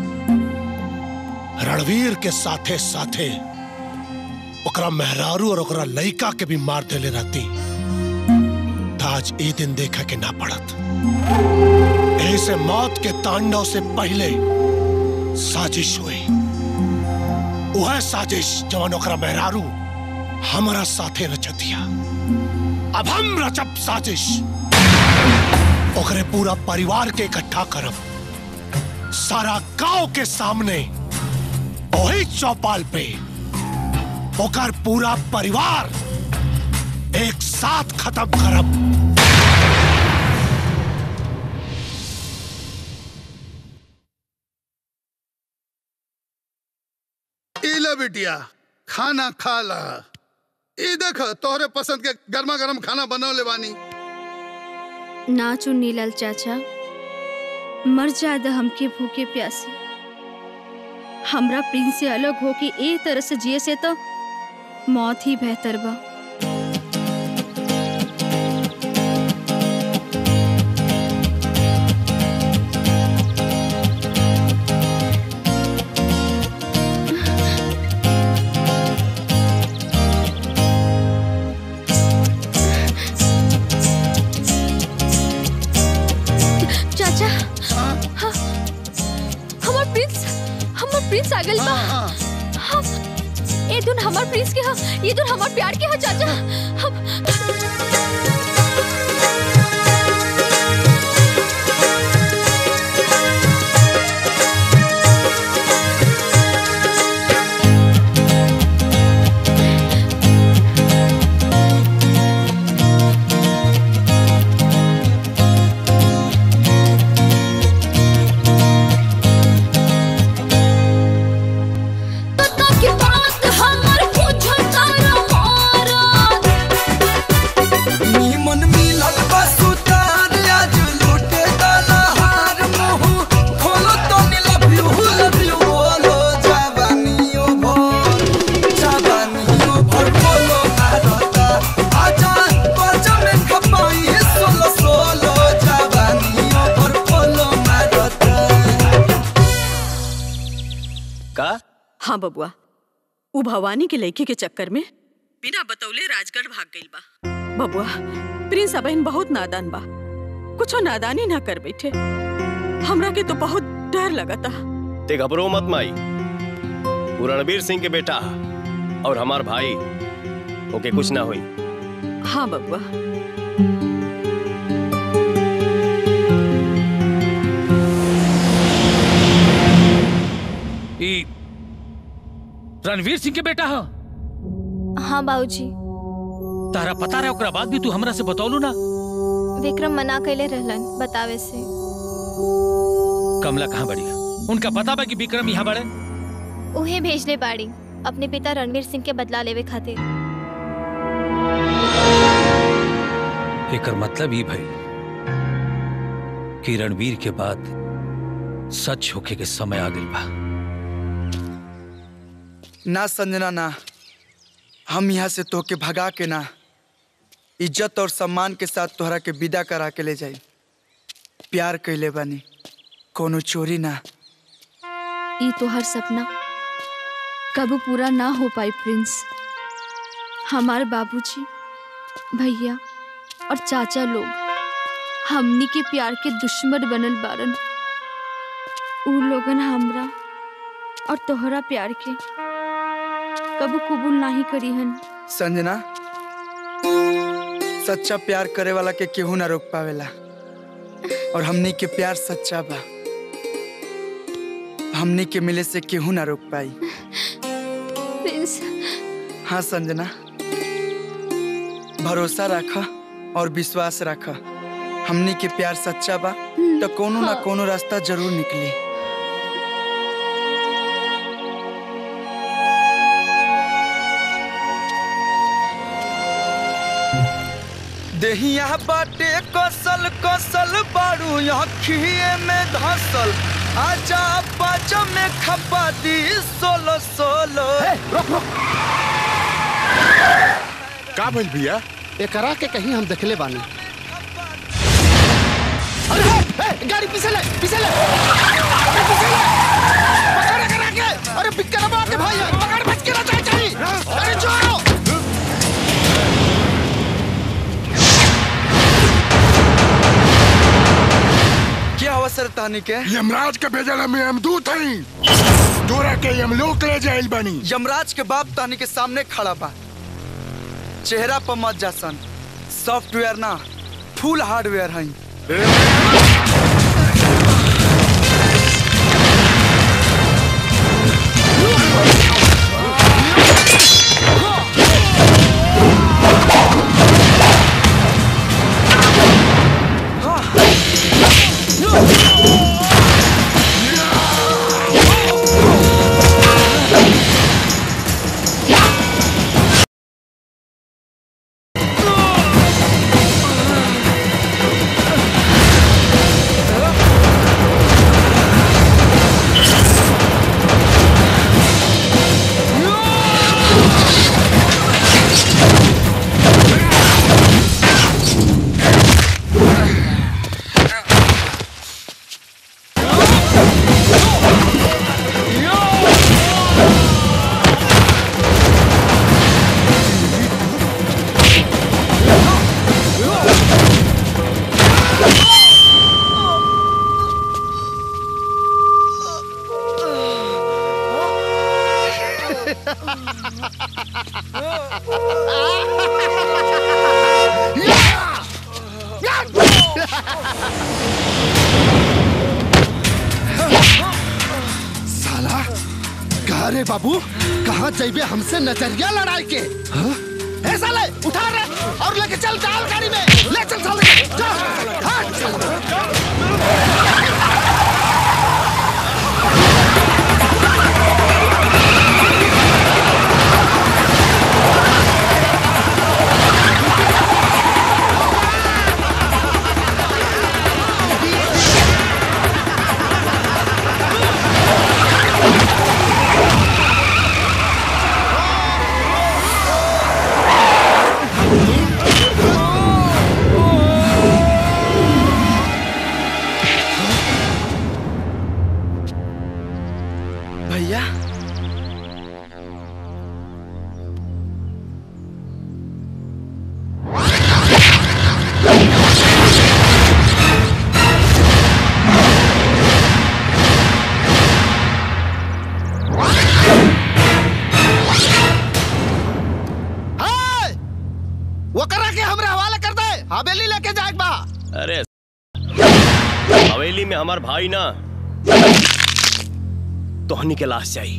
S1: रणवीर के साथे साथे ओकरा मेहरारू और ओकरा लइका के भी मार देले रहती त आज ए दिन देखा के ना पड़त ऐसे मौत के तांडव से पहले साजिश हुई वह साजिश जवन ओकरा मेहरारू हमारा साथे रचतिया अब हम रचब साजिश ओकरे पूरा परिवार के इकट्ठा करब सारा गांव के सामने वही चौपाल पे ओकर पूरा परिवार एक साथ खत्म करब
S18: इले बिटिया खाना खा ला ई देख तोहरे पसंद के गर्मा गर्म खाना बनौले बानी
S14: ना चुन्नी लाल चाचा मर जाद हमके भूखे प्यासे हमरा प्रिंस से अलग होके ए तरह से जिए से तो मौत ही बेहतर बा चाचा हाँ, हमार प्रिंस हमार प्रिंस आ गइल बा हाँ, ए धुन हमार प्रिंस के हा ये धुन हमार प्यार के हा चाचा हम
S17: बबुआ उ भवानी के लड़की के चक्कर में बिना बतौले राजगढ़ भाग गइल बा बबुआ प्रिंस अबहिन बहुत नादान बा कुछो नादानी ना कर बैठे हमरा के तो बहुत डर लगता
S9: ते घबरो मत माई वो रणवीर सिंह के बेटा और हमार भाई ओके कुछ ना हुई
S17: हाँ बबुआ
S4: ई रणवीर सिंह के बेटा ह
S8: हाँ बाबूजी
S4: तारा पता रहे ओकरा बाद भी तू हमरा से बतौलू ना
S8: विक्रम मना कैले रहलन बतावे से
S4: कमला कहाँ बड़ी उनका पता बा कि विक्रम यहाँ बड़े
S8: उहे भेजले बाड़ी अपने पिता रणवीर सिंह के बदला लेवे खातिर
S4: एकर मतलब ई भई कि रणवीर के बाद सच होके के समय आ गइल बा
S10: ना संजना ना हम यहाँ से तोहके भगा के ना इज्जत और सम्मान के साथ तोहरा के विदा करा के ले जाई प्यार कैले बानी कोनो चोरी ना
S14: ई तोहर सपना कबू पूरा ना हो पाई प्रिंस हमार बाबूजी भैया और चाचा लोग हमनी के प्यार के दुश्मन बनल बारन ऊ लोगन हमरा और तोहरा प्यार के कबू कबूल नाही करी हन
S10: संजना सच्चा प्यार करे वाला के केहू ना रोक पावेला और हमनी के प्यार सच्चा बा हमनी के मिले से केहू ना रोक पाई
S14: प्रिंस
S10: हाँ संजना भरोसा रख और विश्वास रख हमनी के प्यार सच्चा बा तो कोनो ना कोनो रास्ता जरूर निकली देहिया बाटे कसल कसल बारू अखिए में धसल आजा पाचा में खपा दी सोलो सोलो
S15: का भइल भैया
S5: एकरा के कहीं हम देखले बानी अरे हे, हे, गाड़ी पीछे ले पीछे ले अरे पीछे ले पकड़ करा के अरे बिक्कर बाप के भाई पकड़ बच के ना जाए चाहिए अरे छोड़ो
S10: क्या अवसर तानी के
S21: यमराज के भेजल में हम दूत हई तोरा के यमलोक ले जाइल बनी
S10: यमराज के बाप तानी के सामने खड़ा बा चेहरा पर मत जासन सॉफ्टवेयर ना फुल हार्डवेयर हई
S5: साला कहा रे बाबू कहाँ जाइबे हमसे नजरिया लड़ाई के हाँ? ए साले उठा रे और लेके चल डाल गाड़ी में ले चल साले चल
S21: Oh!
S5: हवेली लेके जाए बा
S9: अरे हवेली में हमार भाई ना तोहनी के लाश चाहिए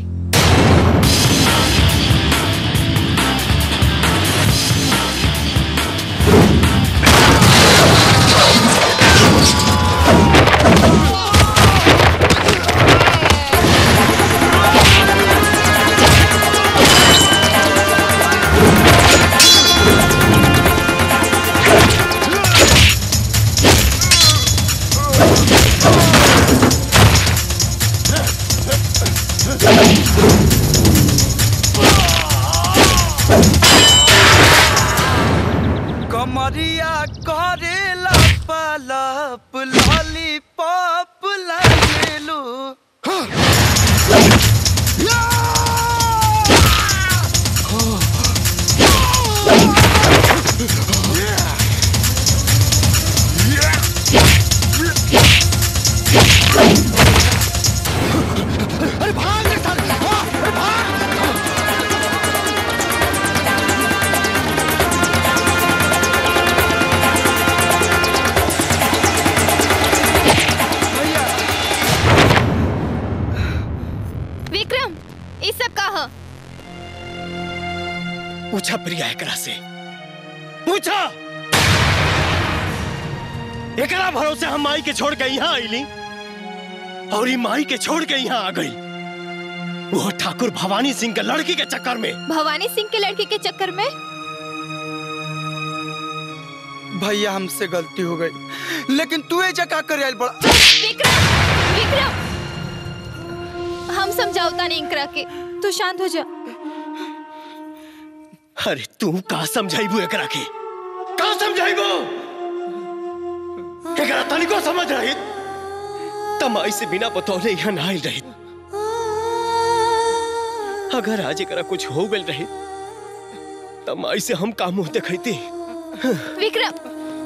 S10: कमरिया करेला पलप लॉलीपॉप लगेलू
S5: अरे भाग रे साले, भाग, अरे भाग
S8: विक्रम ये सब का ह
S9: पूछा प्रिया एकरा से पूछा एकरा भरोसे हम माई के छोड़ के यहाँ आईली और ई माई के छोड़ के यहाँ आ गई वो ठाकुर भवानी सिंह के लड़की के चक्कर में
S8: भवानी सिंह के लड़के के चक्कर में
S10: भैया हमसे गलती हो गई लेकिन तू ये जगह कर आइल बड़ा
S8: विक्रम विक्रम हम समझाओता नहीं इंकरा के तू शांत हो जा
S9: अरे तू का समझाइबू एकरा के का समझाइबू एकरा तनिको समझ रही तमाई से बिना बतौले यहाँ ना आइल रही अगर आज एकरा कुछ हो गल रही तमाई से हम का मुंह देखती
S8: विक्रम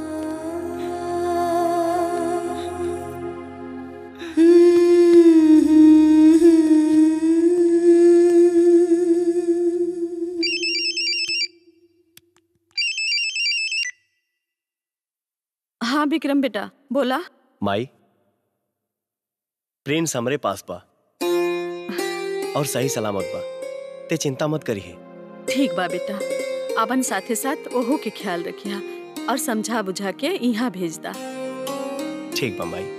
S17: हाँ विक्रम बेटा बोला
S9: माई प्रिंस हमरे पास बा और सही सलामत बा ते चिंता मत करिए
S17: ठीक बा बेटा अपन साथे साथ ओहो के ख्याल रखिया और समझा बुझा के यहाँ भेज दा
S9: ठीक बा माई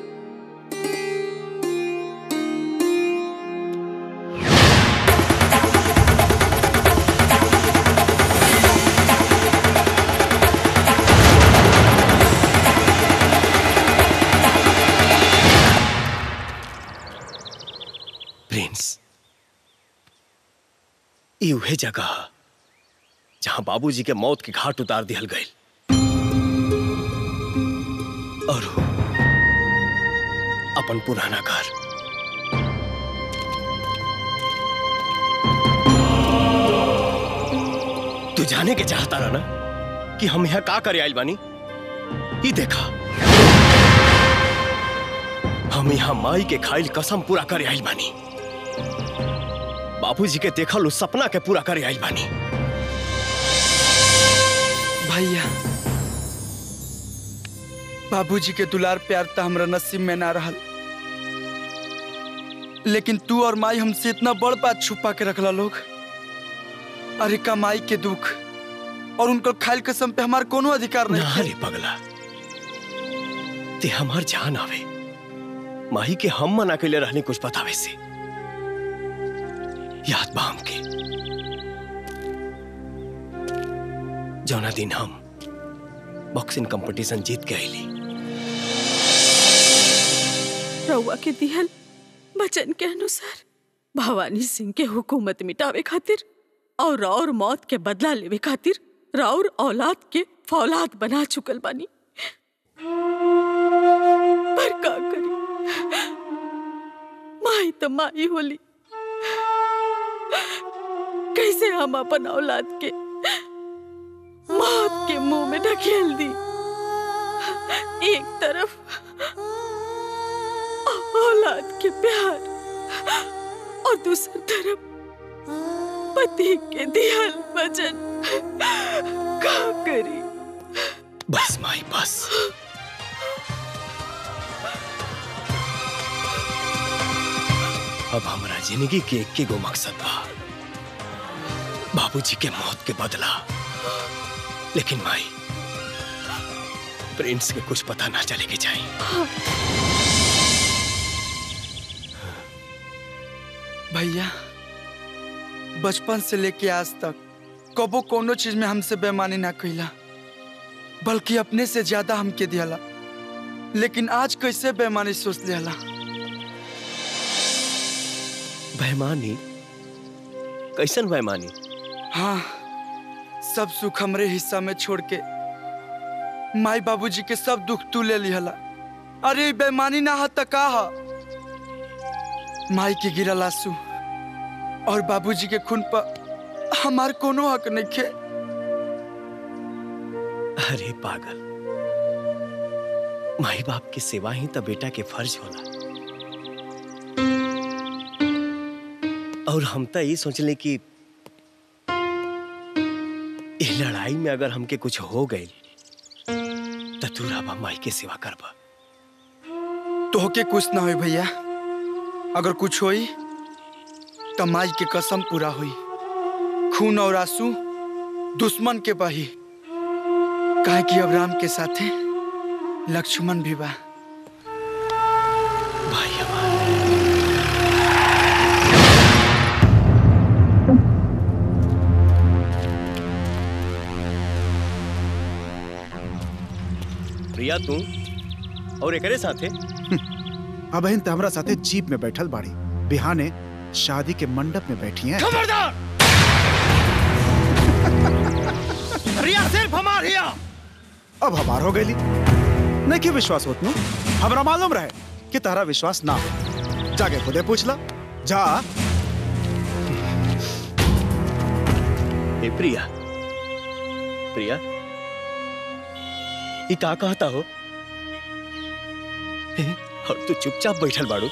S9: प्रिंस ई उहे जगह ह, जहां बाबूजी के मौत के घाट उतार दिहल गए और वो अपन पुराना घर तू जाने के चाहता रहा ना कि हम यहाँ का करे आइल बानी ई देखा हम यहाँ माई के खाइल कसम पूरा करे आइल बानी बाबूजी के देखल उस सपना के पूरा करे आइल बानी
S10: भैया बाबूजी के दुलार प्यार तो हमरा नसीब में ना रहल लेकिन तू और माई हमसे इतना बड़ बात छुपा के रखला लोग अरे कमाई के दुख और उनकर खाइल कसम पे हमार कोनो अधिकार नहीं
S9: ना रे पगला ते हमार जान आवे माही के हम मना के लिए रहने कुछ बतावे से याद बा हमके जौना दिन हम बॉक्सिंग कंपटीशन जीत के आईली
S17: रउआ के दिहल वचन के अनुसार भवानी सिंह के हुकूमत मिटावे खातिर और और मौत के बदला लेवे खातिर राउर औलाद के फौलाद बना चुकल बानी पर का करी माई तो माई होली कैसे हम अपन औलाद के मौत के मुंह में ढकेल दी एक तरफ औलाद के प्यार और दूसरी तरफ पति के दिहल वचन का करी
S9: बस माई बस अब हमारा जिंदगी के एक गो मकसद बा बाबूजी के मौत के बदला लेकिन माई प्रिंस के कुछ पता ना चले के चाहिए
S10: भैया बचपन से लेके आज तक कबो कोनो चीज में हमसे बेमानी ना कैला बल्कि अपने से ज्यादा हमके दियाला लेकिन आज कैसे बेमानी सोच लियाला
S9: बेईमानी कैसन बेईमानी
S10: हाँ सब सुख हमरे हिस्सा में छोड़ के माई बाबूजी के सब दुख तू ले लिहला अरे ई बेईमानी ना हा त का हा माई के गिरल आंसू और बाबूजी के खून पर हमार कोनो हक नहीं खे
S9: अरे पागल माई बाप की सेवा ही तो बेटा के फर्ज होला और हम तो ये सोचले कि इस लड़ाई में अगर हमके कुछ हो गई तो तू राबा माई के सेवा करबा
S10: तोहके कुछ ना होई भैया अगर कुछ होई तो माई के कसम पूरा हुई खून और आंसू दुश्मन के बही काहे कि अब राम के साथे लक्ष्मण भी बा
S9: प्रिया तू और एकरे साथे
S20: अब इन हमरा साथे जीप में बैठल बाड़ी बिहाने शादी के मंडप में बैठी हैं
S5: खबरदार रिया सिर्फ हमार हिया
S20: अब हमार हो गई नहीं कि विश्वास होत नु हमरा मालूम रहे कि तारा विश्वास ना हो जाके खुदे पूछ ला जा
S9: ए प्रिया प्रिया ये का कहता हो ए, और तू चुपचाप बैठल बाड़ू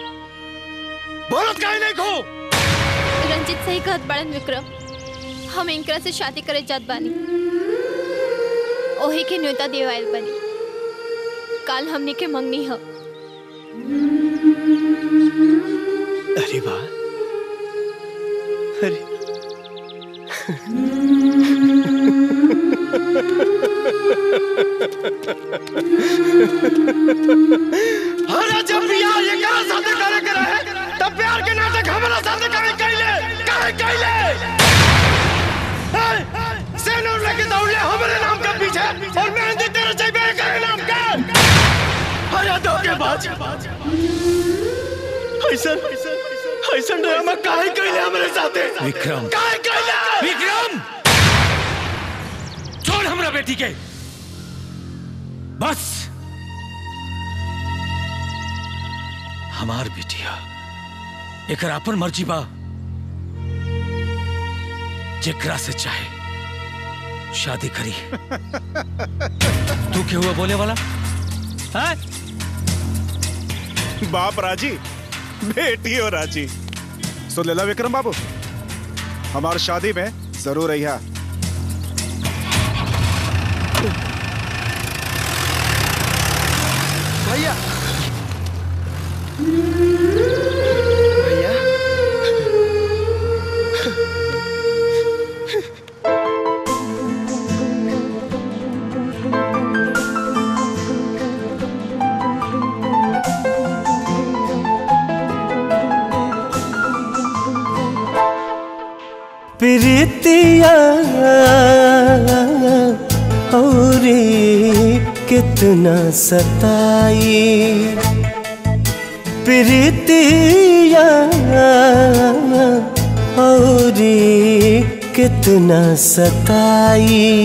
S5: बोलत काहे नहीं खो
S8: रंजित सही कहत बड़न विक्रम हम इनकरा से शादी करे जात बानी ओही के न्योता देवायल बनी काल हमनी के मंगनी ह
S9: अरे वाह अरे
S5: अरे जब बियाह ये करा साथे करे के रहे तब प्यार के नाटक हमरा साथे काहे कैले काहे कैले सेनूर लेके दौड़ले हमरे नाम के पीछे और मेहंदी तेरे चाहिए करे नाम का अरे धोखेबाज ऐसन ऐसन ड्रामा काहे कैले हमरे साथे
S4: विक्रम
S5: काहे कैले
S4: विक्रम छोड़ हमरा बेटी के बस हमार बेटिया एकर अपन मर्जी बा जेकरा से चाहे शादी करी तू क्या हुआ बोले वाला है
S20: बाप राजी बेटी हो राजी सुन लेला विक्रम बाबू हमार शादी में जरूर रहिया
S10: भैया भैया
S16: प्रीतिया और कितना सताई प्रीतिया और कितना सताई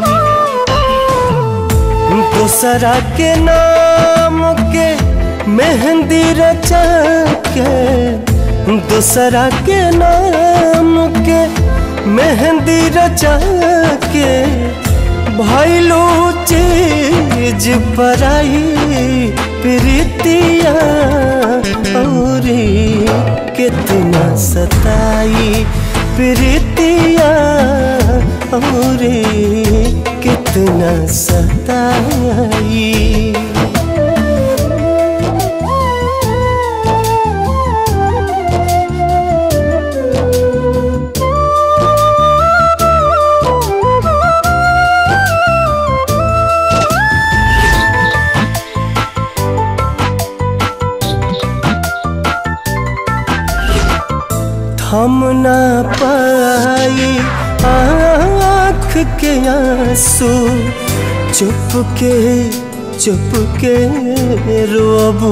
S16: दूसरा के नाम के मेहंदी रचा के दूसरा के नाम के मेहंदी रचा के भैलू चीज पराई प्रीतिया और कितना सताई प्रीतिया और कितना सताई थम ना पाई आँख के आंसू चुप के चुप के रोबू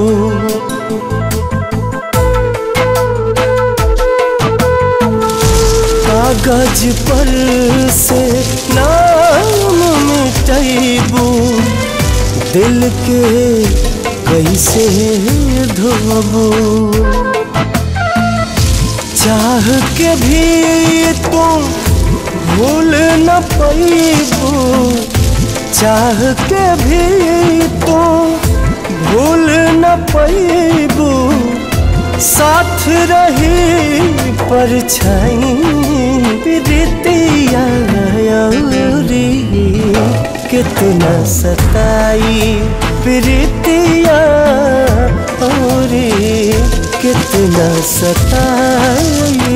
S16: कागज पर से नाम मिटैबू दिल के कैसे धोबू चाह के भी तुम भूल न पैबू चाह के भी तुम भूल न पैबू साथ रही परछाई प्रीतिया औरी कितना सताई प्रीतिया औरी कितना सताई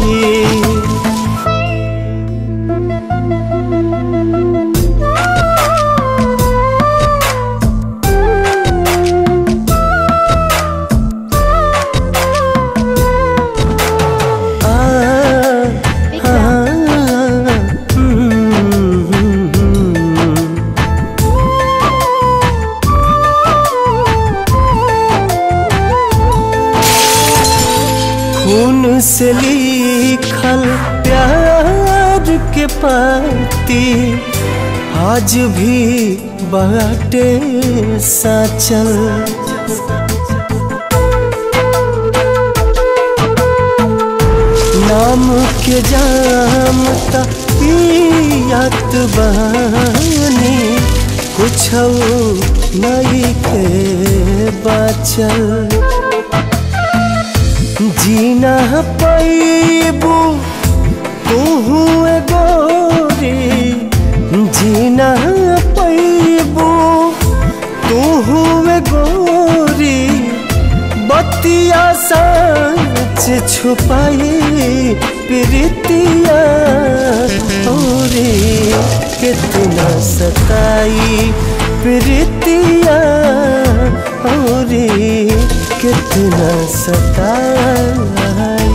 S16: खून से लिखल प्यार के पाती आज भी बाटे साचल नाम के जाम त पियात बानी कुछ नहीं के बाचल जीना पैबू तू गोरी जीना पैबू तू गोरी बतिया सच छुपाई प्रीतिया औरी कितना सताई प्रीतिया औरी कितना सताई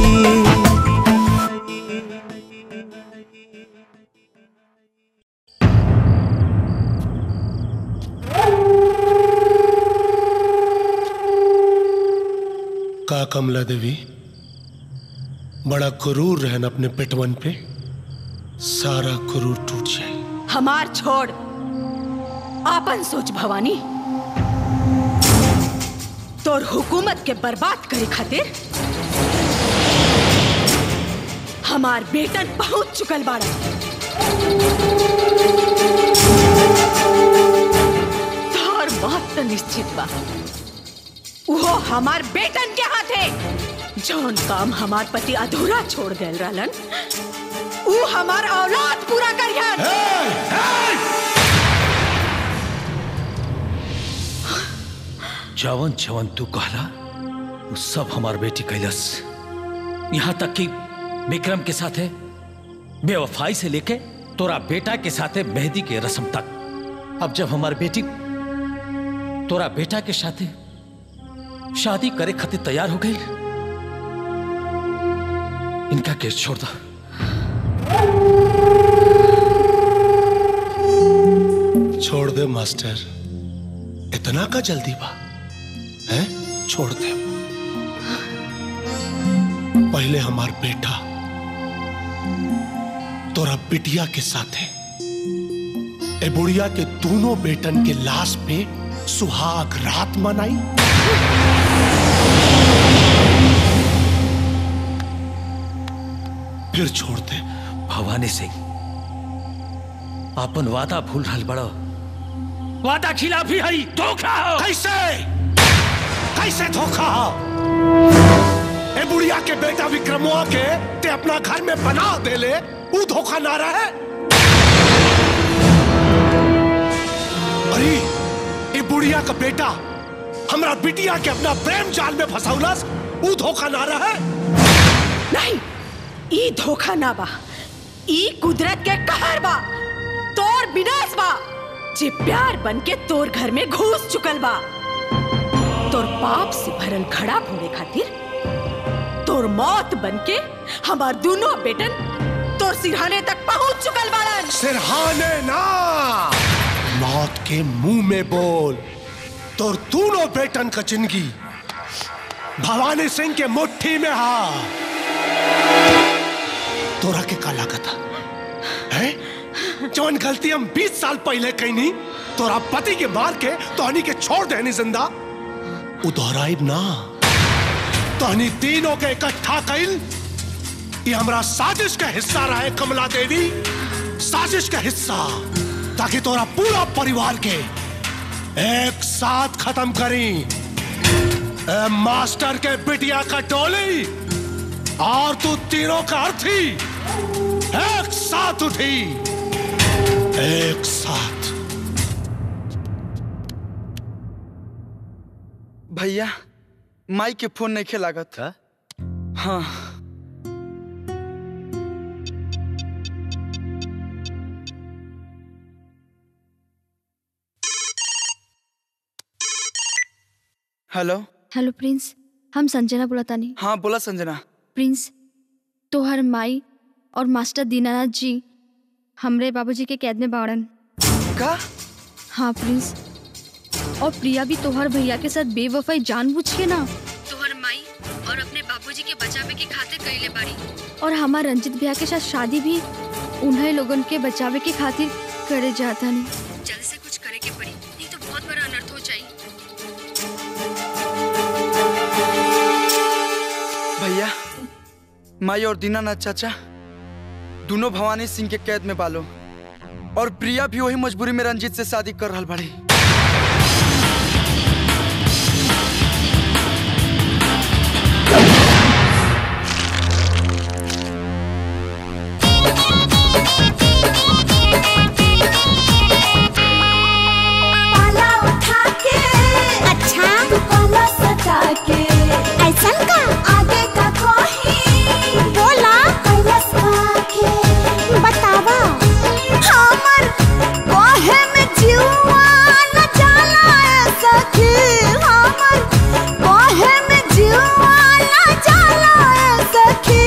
S1: का कमला देवी बड़ा क्रूर रहन अपने पेटवन पे सारा क्रूर टूट जाए
S17: हमार छोड़ आपन सोच भवानी तोर हुकूमत के बर्बाद करे खातिर हमार बेटन पहुंच चुकल बाड़ा तोर बात तो निश्चित बा वो हमार बेटन के हाथे जौन काम हमार पति अधूरा छोड़ गए रहलन ऊ हमार औलाद पूरा करियन
S4: जवन जवन तू कहला वो सब हमार बेटी कैलस यहाँ तक कि विक्रम के साथ है बेवफाई से लेके तोरा बेटा के साथे मेहंदी के रस्म तक अब जब हमार बेटी तोरा बेटा के साथे शादी करे खातिर तैयार हो गई इनका केस छोड़ दो
S1: छोड़ दे मास्टर इतना का जल्दी बा है छोड़ दे पहले हमार बेटा तोरा बिटिया के साथ है ए बुढ़िया के दोनों बेटन के लाश पे सुहाग रात मनाई फिर छोड़ दे
S4: भवानी सिंह अपन वादा भूल रहल बड़ो वादा खिलाफी हई धोखा हो
S1: कैसे कैसे धोखा हो ए बुढ़िया के बेटा विक्रमोआ के ते अपना घर में बना दे ले वो धोखा ना रहे अरे ये बुढ़िया का बेटा हमरा बिटिया के अपना प्रेम जाल में फंसाउलस ऊ धोखा ना रहा
S17: नहीं ई धोखा ना बा ई कुदरत के कहर बा तोर विनाश बा जे प्यार बन के तोर घर में घुस चुकल बा तोर पाप से भरल घड़ा फोड़े खातिर तोर मौत बन के हमार दोनों बेटन तोर सिरहाने तक पहुंच चुकल बाड़न
S1: सिरहाने ना मौत के मुंह में बोल तोर दोनों बेटन का जिंदगी भवानी सिंह के मुट्ठी में हा तोरा के का लागत है जवन गलती हम 20 साल पहले कईनी तोरा पति के मार के तोहनी के छोड़ देनी जिंदा उ दोहराइब ना तोहनी तीनों के इकट्ठा कइल ये हमरा साजिश का हिस्सा रहे कमला देवी साजिश का हिस्सा ताकि तोरा पूरा परिवार के एक साथ खत्म करी ए मास्टर के बिटिया का टोली और तू तीनों का अर्थी एक साथ उठी एक साथ
S10: भैया माई के फोन नहीं खेलागत हाँ हेलो
S14: हेलो प्रिंस हम संजना बुलातानी
S10: हाँ बोला संजना
S14: प्रिंस तोहर माई और मास्टर दीनानाथ जी हमरे बाबूजी के कैद में बाड़न
S10: का
S14: हाँ प्रिंस और प्रिया भी तोहर भैया के साथ बेवफाई जानबूझ के ना तोहर माई और अपने बाबूजी के बचावे के खातिर कइले बाड़ी और हमार रंजित भैया के साथ शादी भी उन्हें लोगन के बचावे के खातिर करे जाता नहीं जल्द से कुछ करे के पड़ी नहीं तो बहुत बड़ा अनर्थ हो जाए
S10: भैया माई और दीनानाथ चाचा दोनों भवानी सिंह के कैद में बालो और प्रिया भी वही मजबूरी में रंजीत से शादी कर रहा बड़ी
S2: पाला उठा के अच्छा पाला सटा के ऐसन का आगे का कोही बोला कैलस के बतावा हमर कोहे में जीवा न जाला ऐसा कि हमर कोहे में जीवा न जाला ऐसा कि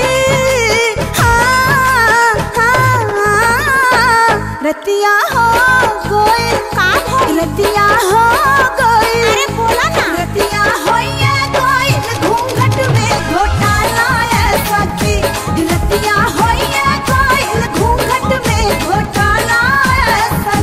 S2: हाँ हाँ रतिया हो गई का हो रतिया हो गई अरे बोला ना रतिया हो ये गई घूंघट में घोटाला ऐसा की रतिया हो ये गई घूंघट में घोटाला ऐसा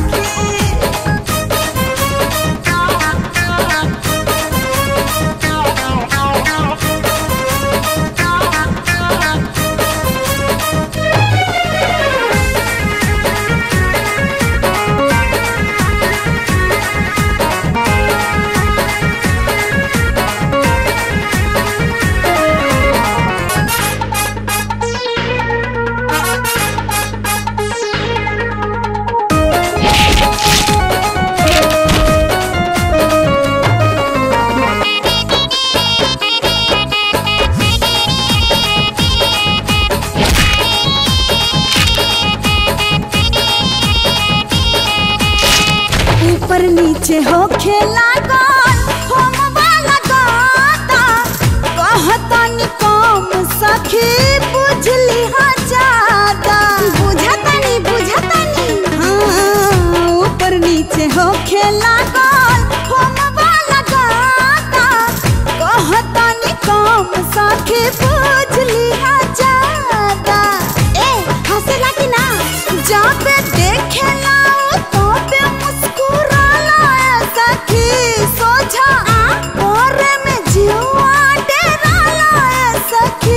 S2: ऊपर नीचे हो खेला गन हम वाला गाता कहता नि कम सखी बुझली हा ज्यादा बुझता नि बुझता नि हाँ ऊपर नीचे हो खेला गन हम वाला गाता कहता नि कम सखी बुझली हा ज्यादा ए हंसला कि ना जब देखेला तो पे मुस्कुराला ऐसा कि सोझा और में जीवा डेराला ऐसा कि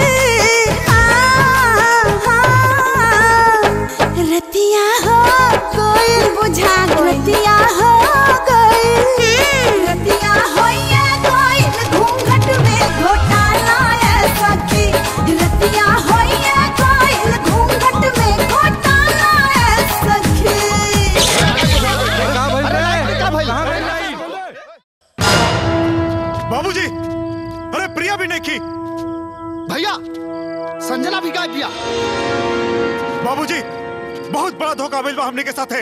S2: हाँ, हाँ, रतिया हो कोई बुझा रतिया हो गई रतिया हो ये कोई घूंघट में घोटाला ऐसा कि रतिया हो ये कोई घूंघट में घोटाला ऐसा कि
S5: साला भी गायब दिया
S20: बाबूजी बहुत बड़ा धोखा मिल हमने के साथ है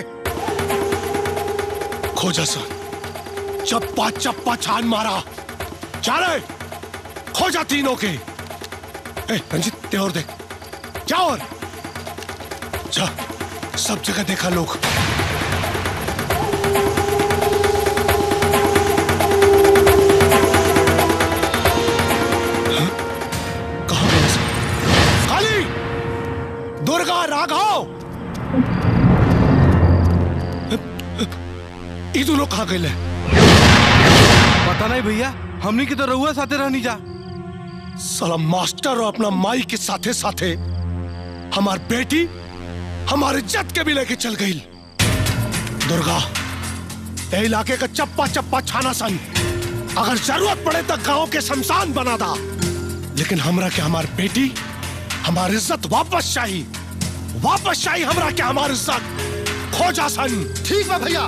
S1: खोजा सर चप्पा चप्पा छान मारा जा रहे खोजा तीनों के ए, रंजित ते और देख जा और जा सब जगह देखा लोग हाँ? कहाँ गए सब? काली दुर्गा राघव ई दोनों कहाँ गए
S3: पता नहीं भैया हमनी की तो रहुआ साथे रहनी जा
S1: साला मास्टर और अपना माई के साथे साथे हमार बेटी हमारे इज्जत के भी लेके चल गई दुर्गा ये इलाके का चप्पा चप्पा छाना सन अगर जरूरत पड़े तो गांव के शमशान बना दा लेकिन हमरा के हमार बेटी हमारी इज्जत वापस चाहिए वापस चाहिए हमरा के हमारी इज्जत खोजा सन
S5: ठीक है भैया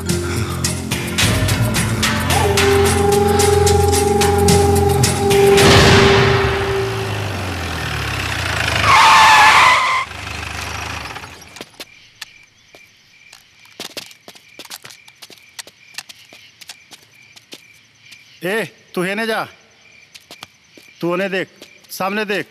S18: ए तू हेने जा तू उन्हें देख सामने देख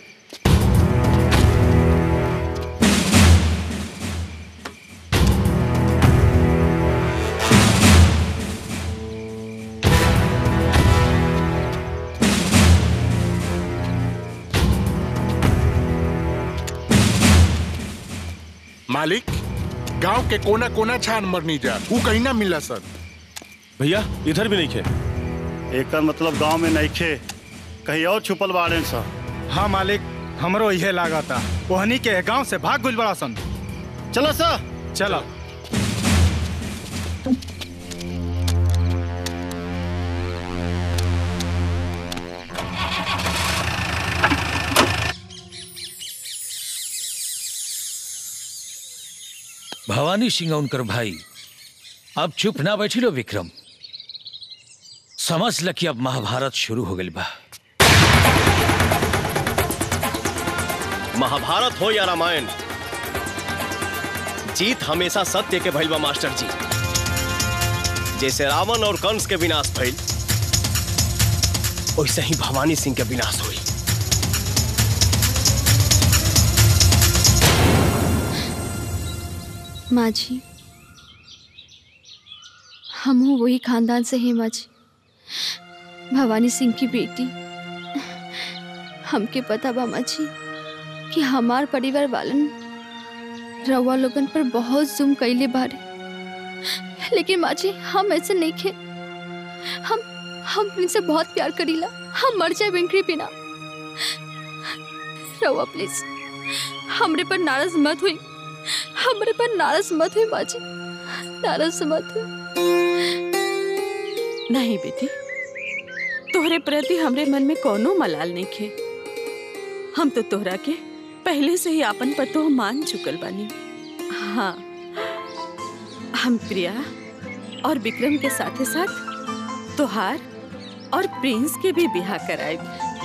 S15: मालिक गांव के कोना कोना छान मरनी जा वो कहीं ना मिला सर
S9: भैया इधर भी नहीं खे
S18: एक मतलब गांव में नहीं खे कहीं और छुपल बाड़े सा
S6: हाँ मालिक हमरो इहे लागता ओहनी के गांव से भाग गुल बड़ा सन
S18: चलो सर
S6: चलो
S4: भवानी सिंह उनकर भाई अब चुप ना बैठी लो विक्रम समझ ल कि अब महाभारत शुरू हो गई बा
S9: महाभारत हो या रामायण जीत हमेशा सत्य के भइल बा मास्टर जी जैसे रावण और कंस के विनाश भइल वैसे ही भवानी सिंह के विनाश हुई
S8: माँ जी हम हूँ वही खानदान से हैं माँ जी भवानी सिंह की बेटी हमके पता बा माँ जी कि हमार परिवार वालन रउआ लोगन पर बहुत जुम कैले बारे लेकिन माँ जी हम ऐसे नहीं खे हम हम इनसे बहुत प्यार करीला हम मर जाए बिंकरी बिना रउआ प्लीज हमरे पर नाराज मत हुई हमरे पर नाराज मत हुई माँ जी नाराज मत हुई
S17: नहीं बेटी तोहरे प्रति हमरे मन में कोनो मलाल नहीं खे हम तो तोहरा के पहले से ही आपन पतो मान चुकल बानी हाँ हम प्रिया और विक्रम के साथे साथ तोहार और प्रिंस के भी बिहा कराए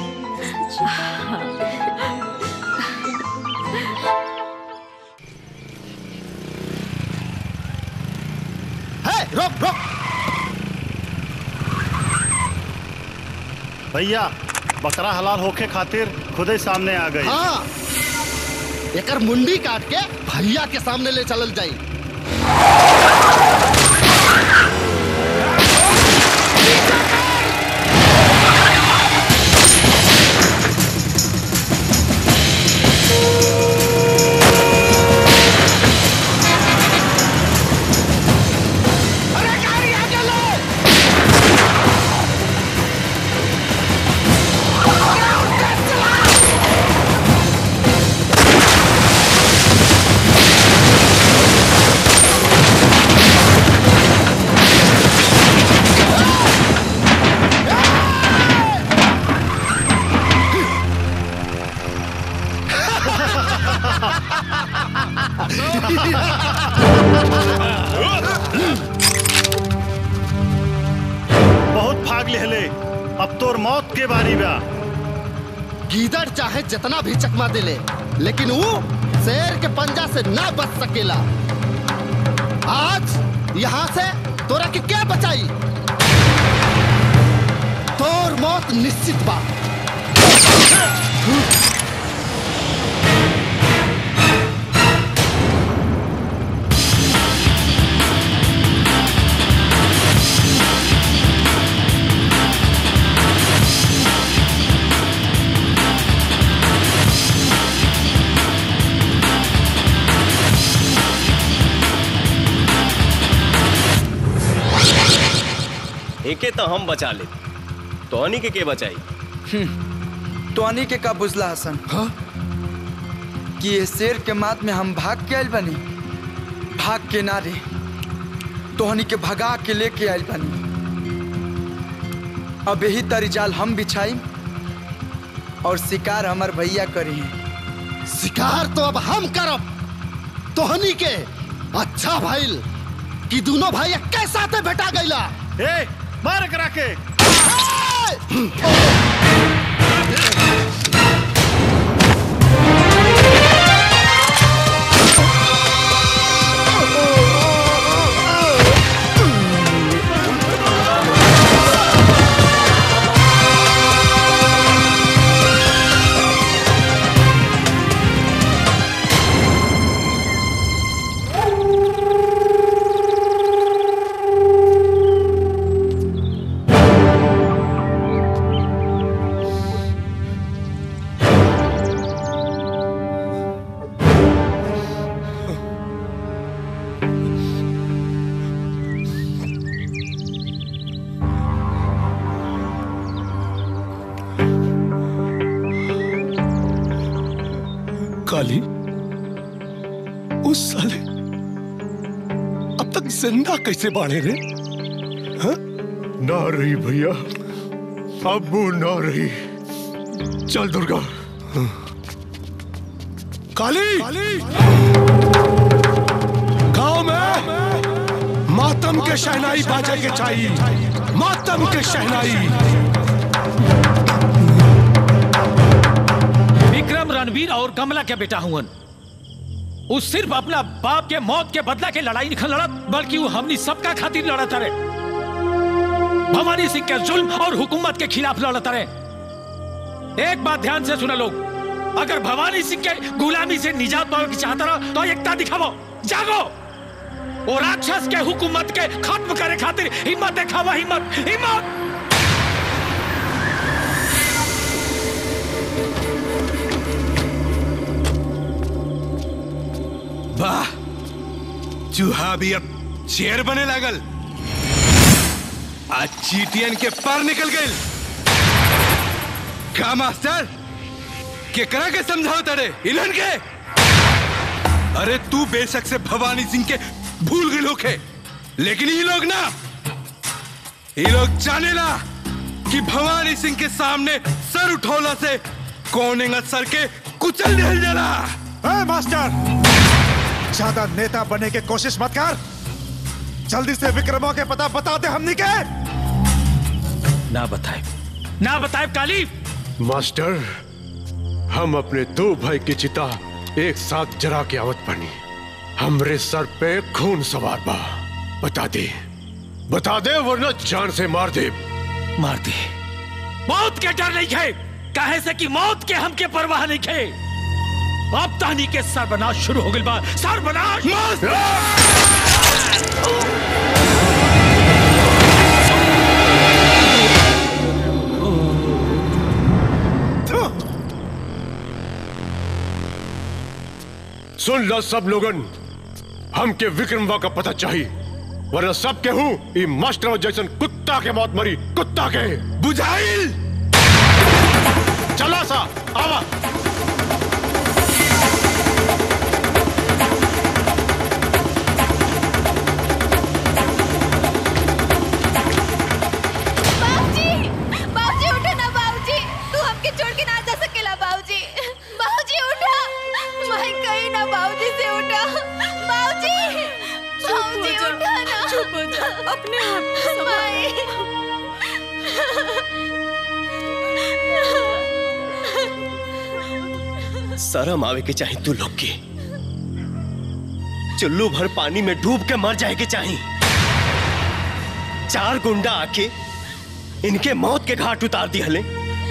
S5: है रोक रोक
S18: भैया बकरा हलाल होके खातिर खुद ही सामने आ गई
S5: हाँ एकर मुंडी काट के भैया के सामने ले चलल जाई
S18: बहुत भाग लेहले अब तोर मौत के बारी बा
S5: गीदड़ चाहे जितना भी चकमा दे ले लेकिन वो शेर के पंजा से ना बच सकेला आज यहाँ से तोरा के क्या बचाई तोर मौत निश्चित बा
S9: एके तो हम बचा ले तोहनी के के बचाई
S10: तोहनी के का बुझला हसन हाँ? कि ये शेर के मात में हम भाग के आयल बनी भाग के ना रे तोहनी के भगा के लेके आयल बनी अब यही तरी जाल हम बिछाई और शिकार हमार भैया करी है
S5: शिकार तो अब हम करब तोहनी के अच्छा भाईल कि दोनों भाई एक साथे भेटा गईला
S20: ए मार करा के
S1: काली उस साले अब तक जिंदा कैसे बाढ़े रे हाँ?
S21: ना रही भैया अब वो ना रही चल दुर्गा
S1: काली गांव में मातम के शहनाई बाजे के चाहिए मातम के शहनाई
S4: विक्रम रणवीर और कमला के बेटा हुवन वो सिर्फ अपना बाप के मौत के बदला के लड़ाई नहीं लड़त बल्कि वो हमनी सबका खातिर लड़त रहे भवानी सिंह के जुल्म और हुकूमत के खिलाफ लड़त रहे एक बात ध्यान से सुना लोग अगर भवानी सिंह के गुलामी से निजात पावे की चाहता रहो तो एकता दिखावो जागो वो राक्षस के हुकूमत के खत्म करे खातिर हिम्मत दिखावा हिम्मत हिम्मत
S3: वाह चूहा भी अब शेर बने लागल आज चीटियन के पार निकल गए का मास्टर केकरा के समझाओ तड़े इलन के अरे तू बेशक से भवानी सिंह के भूल गए होके लेकिन ये लोग ना ये लोग जाने ला कि भवानी सिंह के सामने सर उठौला से कौन सर के कुचल दिल जला
S20: ए, मास्टर ज्यादा नेता बनने की कोशिश मत कर जल्दी से विक्रमों के पता बता दे हमनी के
S4: ना बताए ना बताए काली
S21: मास्टर हम अपने दो भाई की चिता एक साथ जरा के आवत बनी हमरे सर पे खून सवार बा बता दे बता दे वरना जान से मार दे
S4: मार दे मौत के डर नहीं खे काहे से कि मौत के हमके परवाह नहीं खे अब तानी के सर्वनाश शुरू हो गई बा सर्वनाश
S21: सुन लो सब लोगन हमके विक्रमवा का पता चाहिए वरना सब के हूँ ई मास्टर जैसन कुत्ता के मौत मरी कुत्ता के
S3: बुझाइल
S21: चला सा आवा
S8: बाबूजी बाबूजी उठो ना बाबूजी तू हमके छोड़ के ना जा सकेला बाबूजी बाबूजी उठा मैं कहीं ना बाबूजी से उठा बाबूजी बाबूजी उठा ना
S17: चुप हो जा अपने आप को संभाल।
S9: शर्म आवे के चाहे तू लोग के चुल्लू भर पानी में डूब के मर जाए के चाहे चार गुंडा आके इनके मौत के घाट उतार दिया हले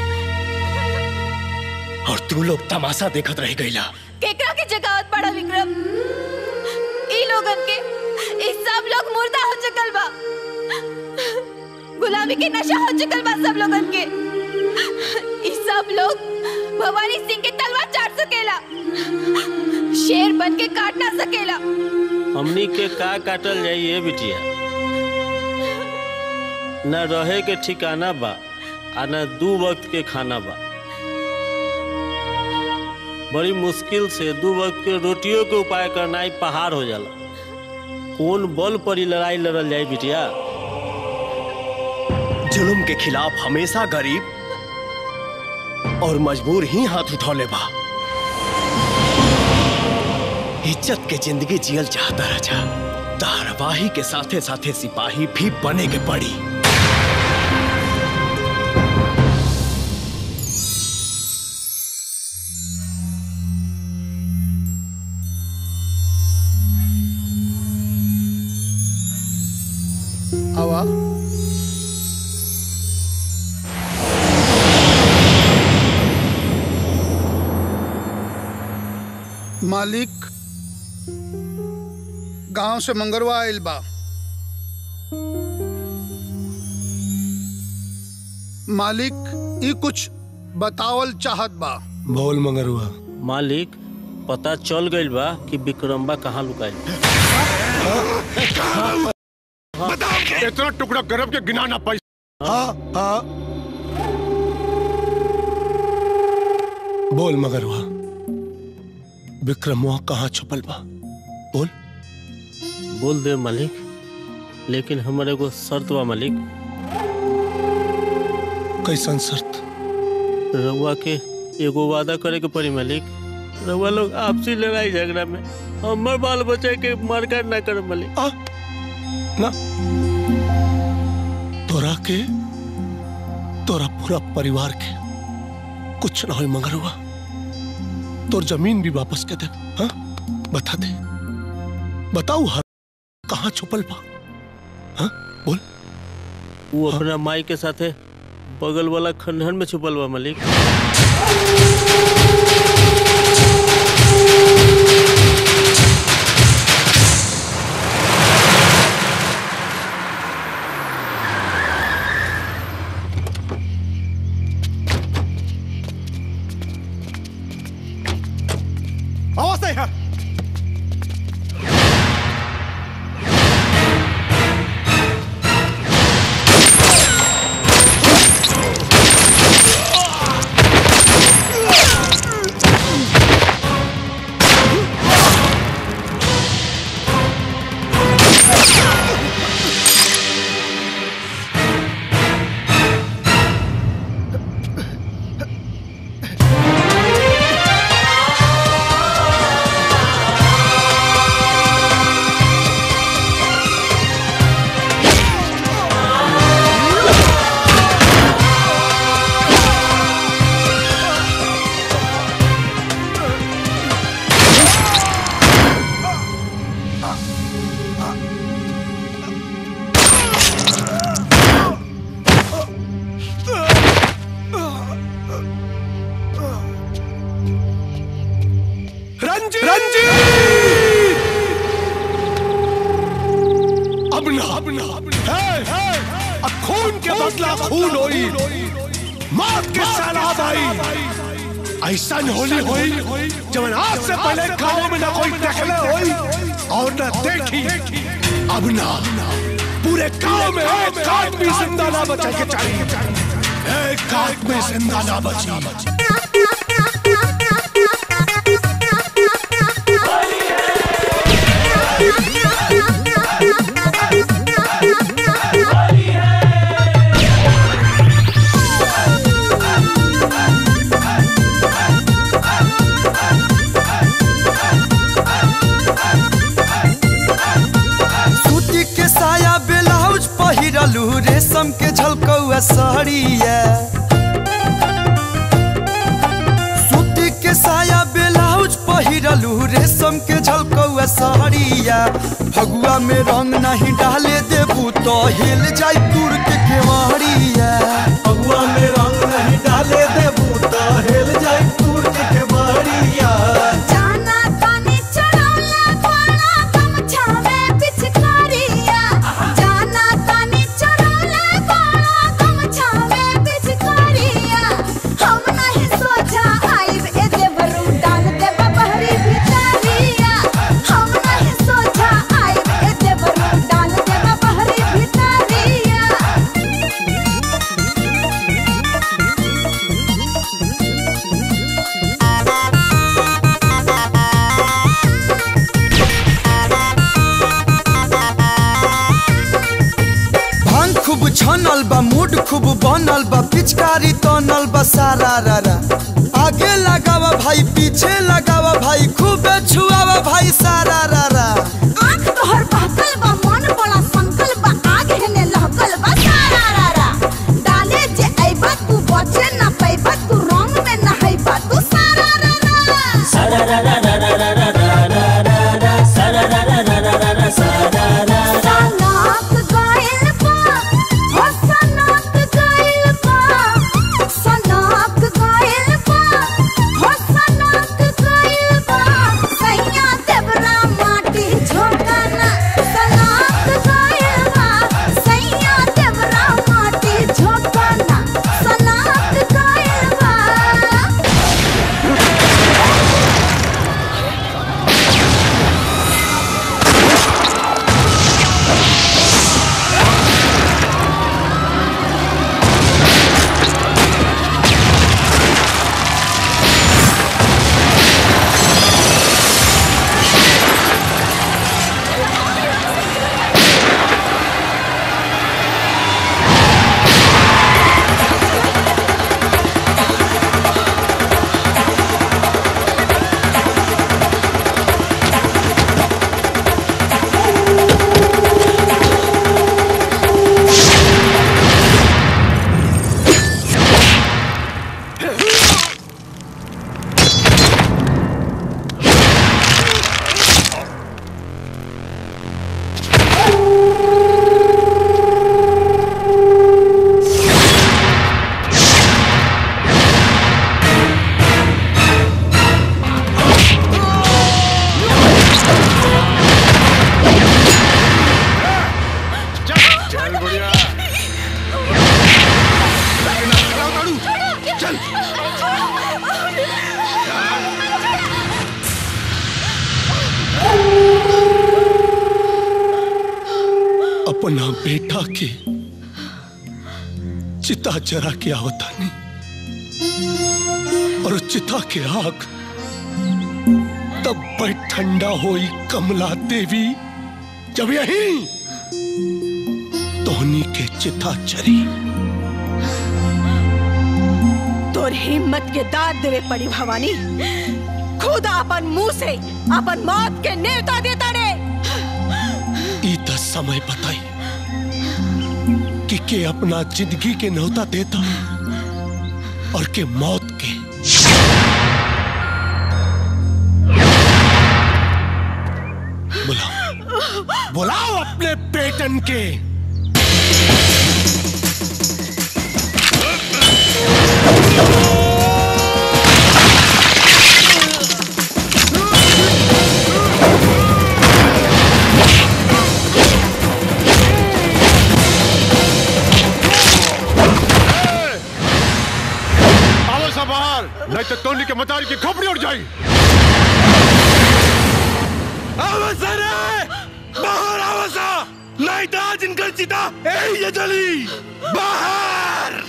S9: और तू लोग तमाशा देखत रह गईला
S2: केकरा के जगावत पड़ा विक्रम ई लोगन के ई सब लोग मुर्दा हो चुकल बा गुलामी के नशा हो चुकल बा सब लोगन के ई सब लोग भवानी सिंह के तलवार चाट सकेला शेर बन के काट ना सकेला
S7: हमनी के का काटल जाइए बिटिया न रहे के ठिकाना बा आ न दू वक्त के खाना बा बड़ी मुश्किल से दू वक्त के रोटियों के उपाय करना ही पहाड़ हो जाला कौन बल पर ही लड़ाई लड़ल जाए बिटिया
S9: जुल्म के खिलाफ हमेशा गरीब और मजबूर ही हाथ उठौले बा इज्जत के जिंदगी जियल चाहता राजा धारावाही के साथे साथे सिपाही भी बने के पड़ी
S5: आवा
S11: मालिक गांव से मंगरवा आइल बा मालिक ई कुछ बतावल चाहत बा
S1: बोल मंगरुआ
S7: मालिक पता चल गइल बा कि विक्रम्बा कहाँ लुकाइल
S21: इतना टुकड़ा गरब के गिना ना पाई
S1: हाँ हाँ बोल मगरुआ विक्रमुआ कहाँ छुपल बा बोल
S7: बोल दे मालिक लेकिन हमारे एगो शर्त बा मालिक
S1: कैसन शर्त
S7: रउआ के एगो वादा करे के पड़ी मालिक रउआ लोग आपसी लड़ाई झगड़ा में हमर बाल बच्चे के मारकाट ना करे मालिक
S1: ना तोरा के तोरा पूरा परिवार के कुछ ना हो मगरुआ तोर जमीन भी वापस के दे हाँ बता दे बताऊ हर कहाँ छुपल बा हाँ बोल
S7: वो अपना माई के साथे बगल वाला खंडहर में छुपल बा मालिक
S20: आवाज नहीं है
S1: रंजीत रंजीत अब ना अब ना है है अब खून के बदला खून होई मौत के सैलाब आई ऐसा होली होई जब आज से पहले गांव में ना कोई देखले होई और ना देखी अब ना पूरे गांव में एक आदमी जिंदा ना बचा के चाहिए एक आदमी जिंदा ना बची
S10: सूती के साया ब्लाउज पहिरलू रेशम के झलकौआ साड़िया सूती के साया ब्लाउज झलकौआ सहरिया फगुआ में रंग नहीं डाले देबू तो हिल जाई दूर के केवड़िया फगुआ में रंग नहीं डाले देबू तो हिल जाई दूर के केवड़िया
S2: जाना तानी चढ़ौला पाड़ा गमछा में पिचकारिया जाना तानी चढ़ौला पाड़ा गमछा में पिचकारिया हम नहीं सोचा आइब ए देवरू डाल दे बहरी भितारिया हम नहीं सोचा आइब ए देवरू डाल दे बहरी भितारिया
S10: भांग खूब छनल बा मूड खूब बनल बा पिचकारी तनल बा सारा रारा आगे लगावा भाई पीछे लगावा भाई खूब छुआवा भाई सारा रारा
S2: आँख तोहर बहकल बा मन बड़ा संकल बा आग हेने लहकल बा सारा रारा डाले जे अइबा तू बचे ना पैबा तू रंग में नहैबा तू सारा रारा
S16: सारा रा रा रा रा रा रा रा रा रा रा सारा रा रा रा रा रा रा सारा रा रा
S2: सनक गइल बा हो सनक गइल बा सनक गइल बा हो सनक गइल बा सैया देवरा माटी झोंकना सनक गइल बा सैया देवरा माटी झोंकना सनक गइल बा
S3: चल बुढ़िया चल
S1: अपना बेटा के चिता जरा के आवतानी और चिता के आग तब पर ठंडा होई कमला देवी जब यही तोहनी के चिता चरी
S17: तोर हिम्मत के दाद देवे पड़ी भवानी खुद अपन मुंह से अपन मौत के नेवता देता रे
S1: ई त समय बताई कि के अपना जिंदगी के न्योता देता और के मौत के बुलाओ बुलाओ अपने बेटन के
S21: आओ सा बाहर नहीं तो टोनी के मतारी की खोपड़ी उड़ जाएगी
S3: आवसा रे बाहर आवसा नहीं तो आज इनकर चिता यही ये जली बाहर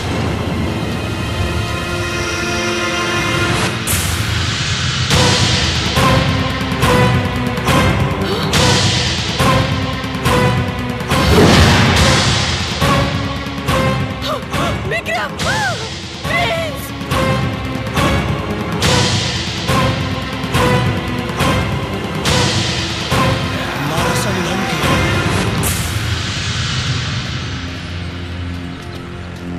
S2: विक्रम प्लीज
S1: हमारा संगम के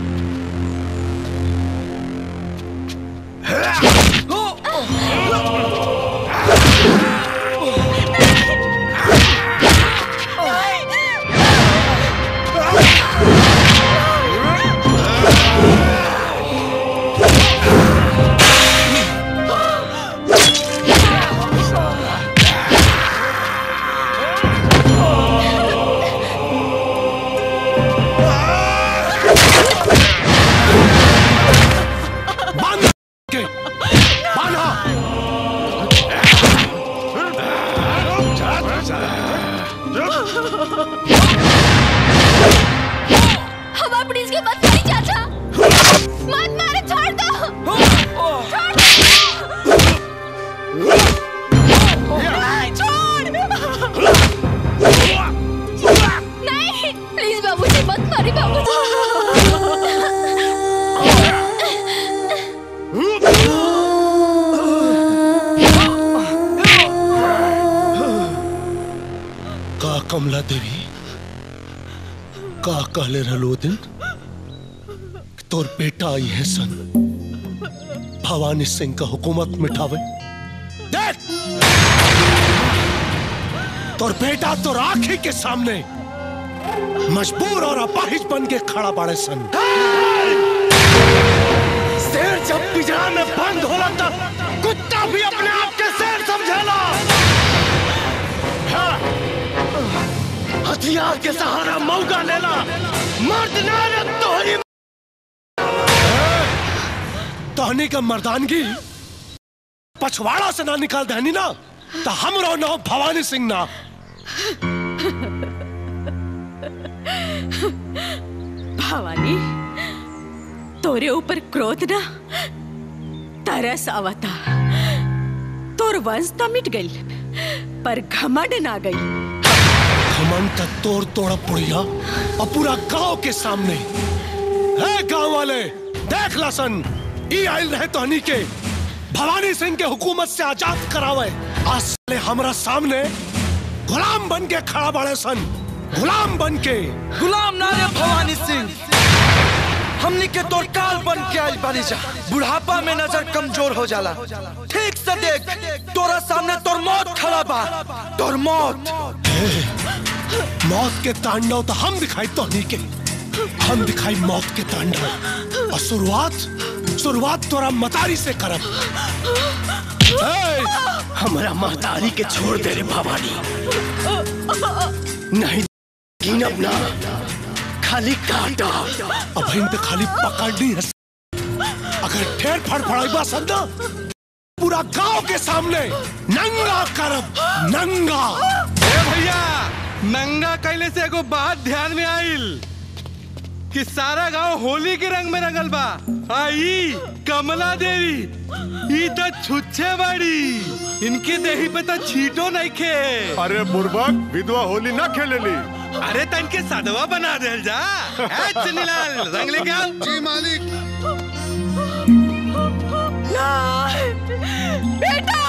S14: हवा प्लीज के मत मारी चाचा मत मारे छोड़ दो छोड़ दो नहीं, छोड़ नहीं प्लीज बाबूजी मत मारी
S1: का कमला देवी का कहले रहलो दिन कि तोर बेटा आई है सन भवानी सिंह का हुकूमत मिठावे देख तोर बेटा तो आंखी के सामने मजबूर और अपाहिज बन के खड़ा पड़े सन शेर जब पिंजरा में बंद होला तब कुत्ता भी अपने आप के शेर समझेला हाँ। हथियार के सहारा मौका लेला मर्द नारद तोहरी तोहनी का मर्दानगी पछवाड़ा से ना निकाल देनी ना तो हम रो ना भवानी सिंह ना
S17: भवानी तोरे ऊपर क्रोध ना तरस आवता तोर वंश तो मिट गई पर घमंड ना गई
S1: घमंड का तोड़ तोड़ा पुड़िया और पूरा गांव के सामने है गांव वाले देख लसन ई आयल रहे तोहनी के भवानी सिंह के हुकूमत से आजाद करावे आज साले हमरा सामने गुलाम बन के खड़ा बड़े सन गुलाम बन के
S10: गुलाम नारे भवानी सिंह हमनी के तोर काल बन के आइल बानी जा बुढ़ापा में नजर कमजोर हो जाला ठीक से देख तोरा सामने तोर मौत खड़ा बा तोर मौत
S1: मौत के तांडव तो हम दिखाई तोहनी के हम दिखाई मौत के तांडव और शुरुआत शुरुआत तोरा मतारी से करब ए, हमरा महतारी के छोड़ दे रे भवानी नहीं गिनब ना खाली काटा अब इन पे खाली पकड़नी है अगर ठेर फड़फड़ाई संदा पूरा गांव के सामने नंगा करब नंगा
S12: ए भैया नंगा कैले से एगो बात ध्यान में आइल कि सारा गांव होली के रंग में रंगल बा आई कमला देवी ई तो छुच्छे बाड़ी इनके देही पे तो छीटो नहीं खे
S21: अरे बुर्बक विधवा होली ना खेलेली
S12: अरे तन के सदवा बना देल जा ए चुन्नीलाल रंग लेके आओ
S11: जी मालिक
S10: बेटा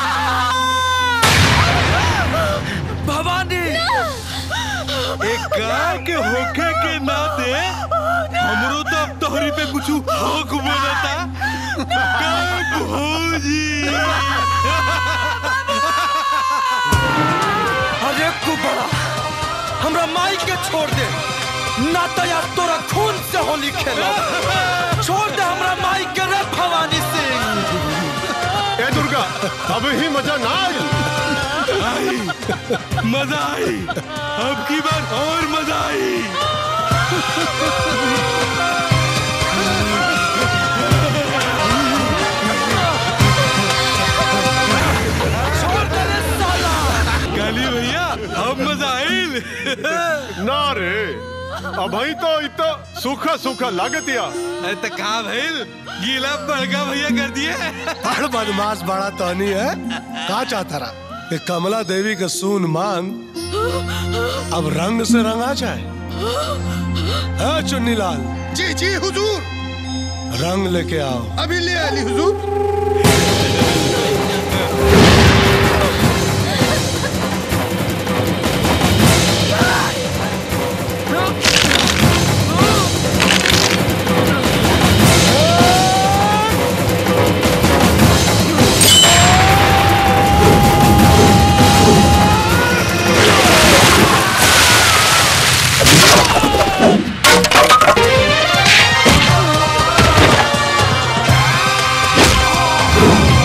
S10: भवानी
S12: एक गांव के होखे के नाते हमरो तो अब तोहरी पे कुछ हक बोलता का भौजी
S10: अरे कुबड़ा हमरा माई के छोड़ दे ना तो यार तोरा खून से होली खेलो छोड़ दे हमरा माई के रे भवानी सिंह
S21: ए दुर्गा अब ही मजा ना
S12: आई मजा आई अब की बार और मजा आई काली भैया अब मजा आइल
S21: ना रे अभी तो इत सूखा सूखा लागतिया
S12: अरे तो का भइल गीला बड़का भैया कर दिए
S1: बड़ बदमाश बड़ा तहनी है का चाहता रहा कि कमला देवी का सून मांग अब रंग से रंगा जाए है चुन्नीलाल
S11: जी जी हुजूर
S1: रंग लेके आओ
S11: अभी ले आली हुजूर
S2: Oh!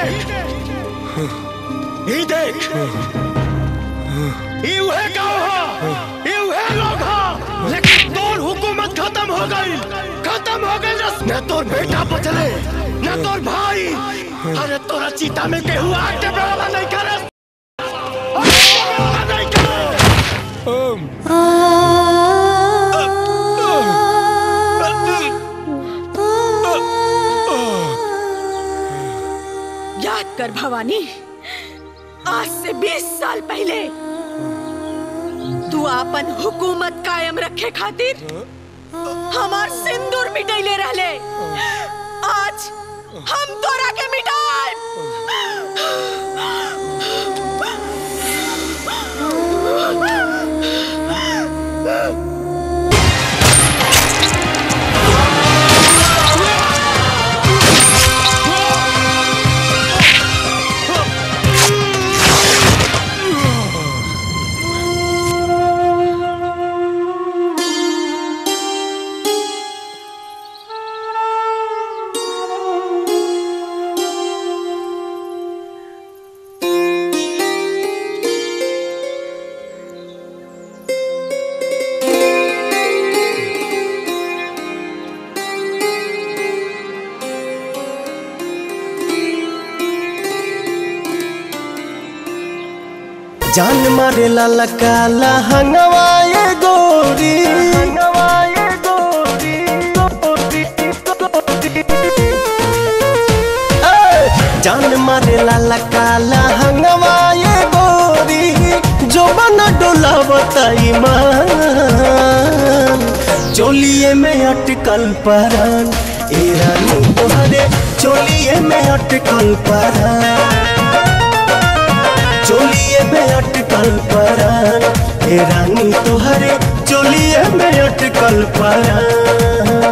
S16: देख ई देख ई उहे गांव हो ई उहे लोग हो लेकिन तोर हुकूमत खत्म हो गई खत्म हो गई रस न तोर बेटा बचले न तोर भाई अरे तोरा चीता में केहू आग के बराबर नहीं करे
S17: याद कर भवानी आज से 20 साल पहले तू अपन हुकूमत कायम रखे खातिर हमार सिंदूर मिटैले रहले आज हम तोरा के मिटाए
S16: जान मारे ला काला हंगवाए गोरी हंगवाए गोरी गोरी गोरी ए, जान मारे ला काला हंगवाए गोरी जो बना डोला बताई मान चोलिए में अटकल परान ए रानी तोहरे चोलिए में अटकल परान चोलिए में अटकल परान हे रानी तोहरे चोलिए में अटकल परान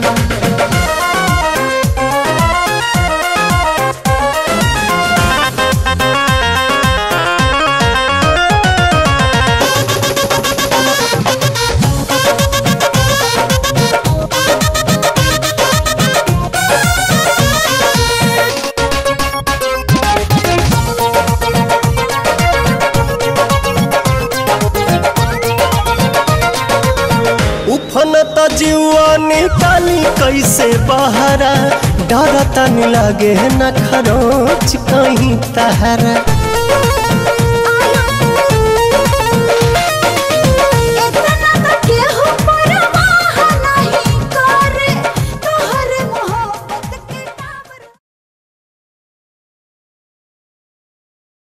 S16: उफनत जीवा निकाली कैसे बहरा डरता नहीं लागे न खरोच कहीं तहरा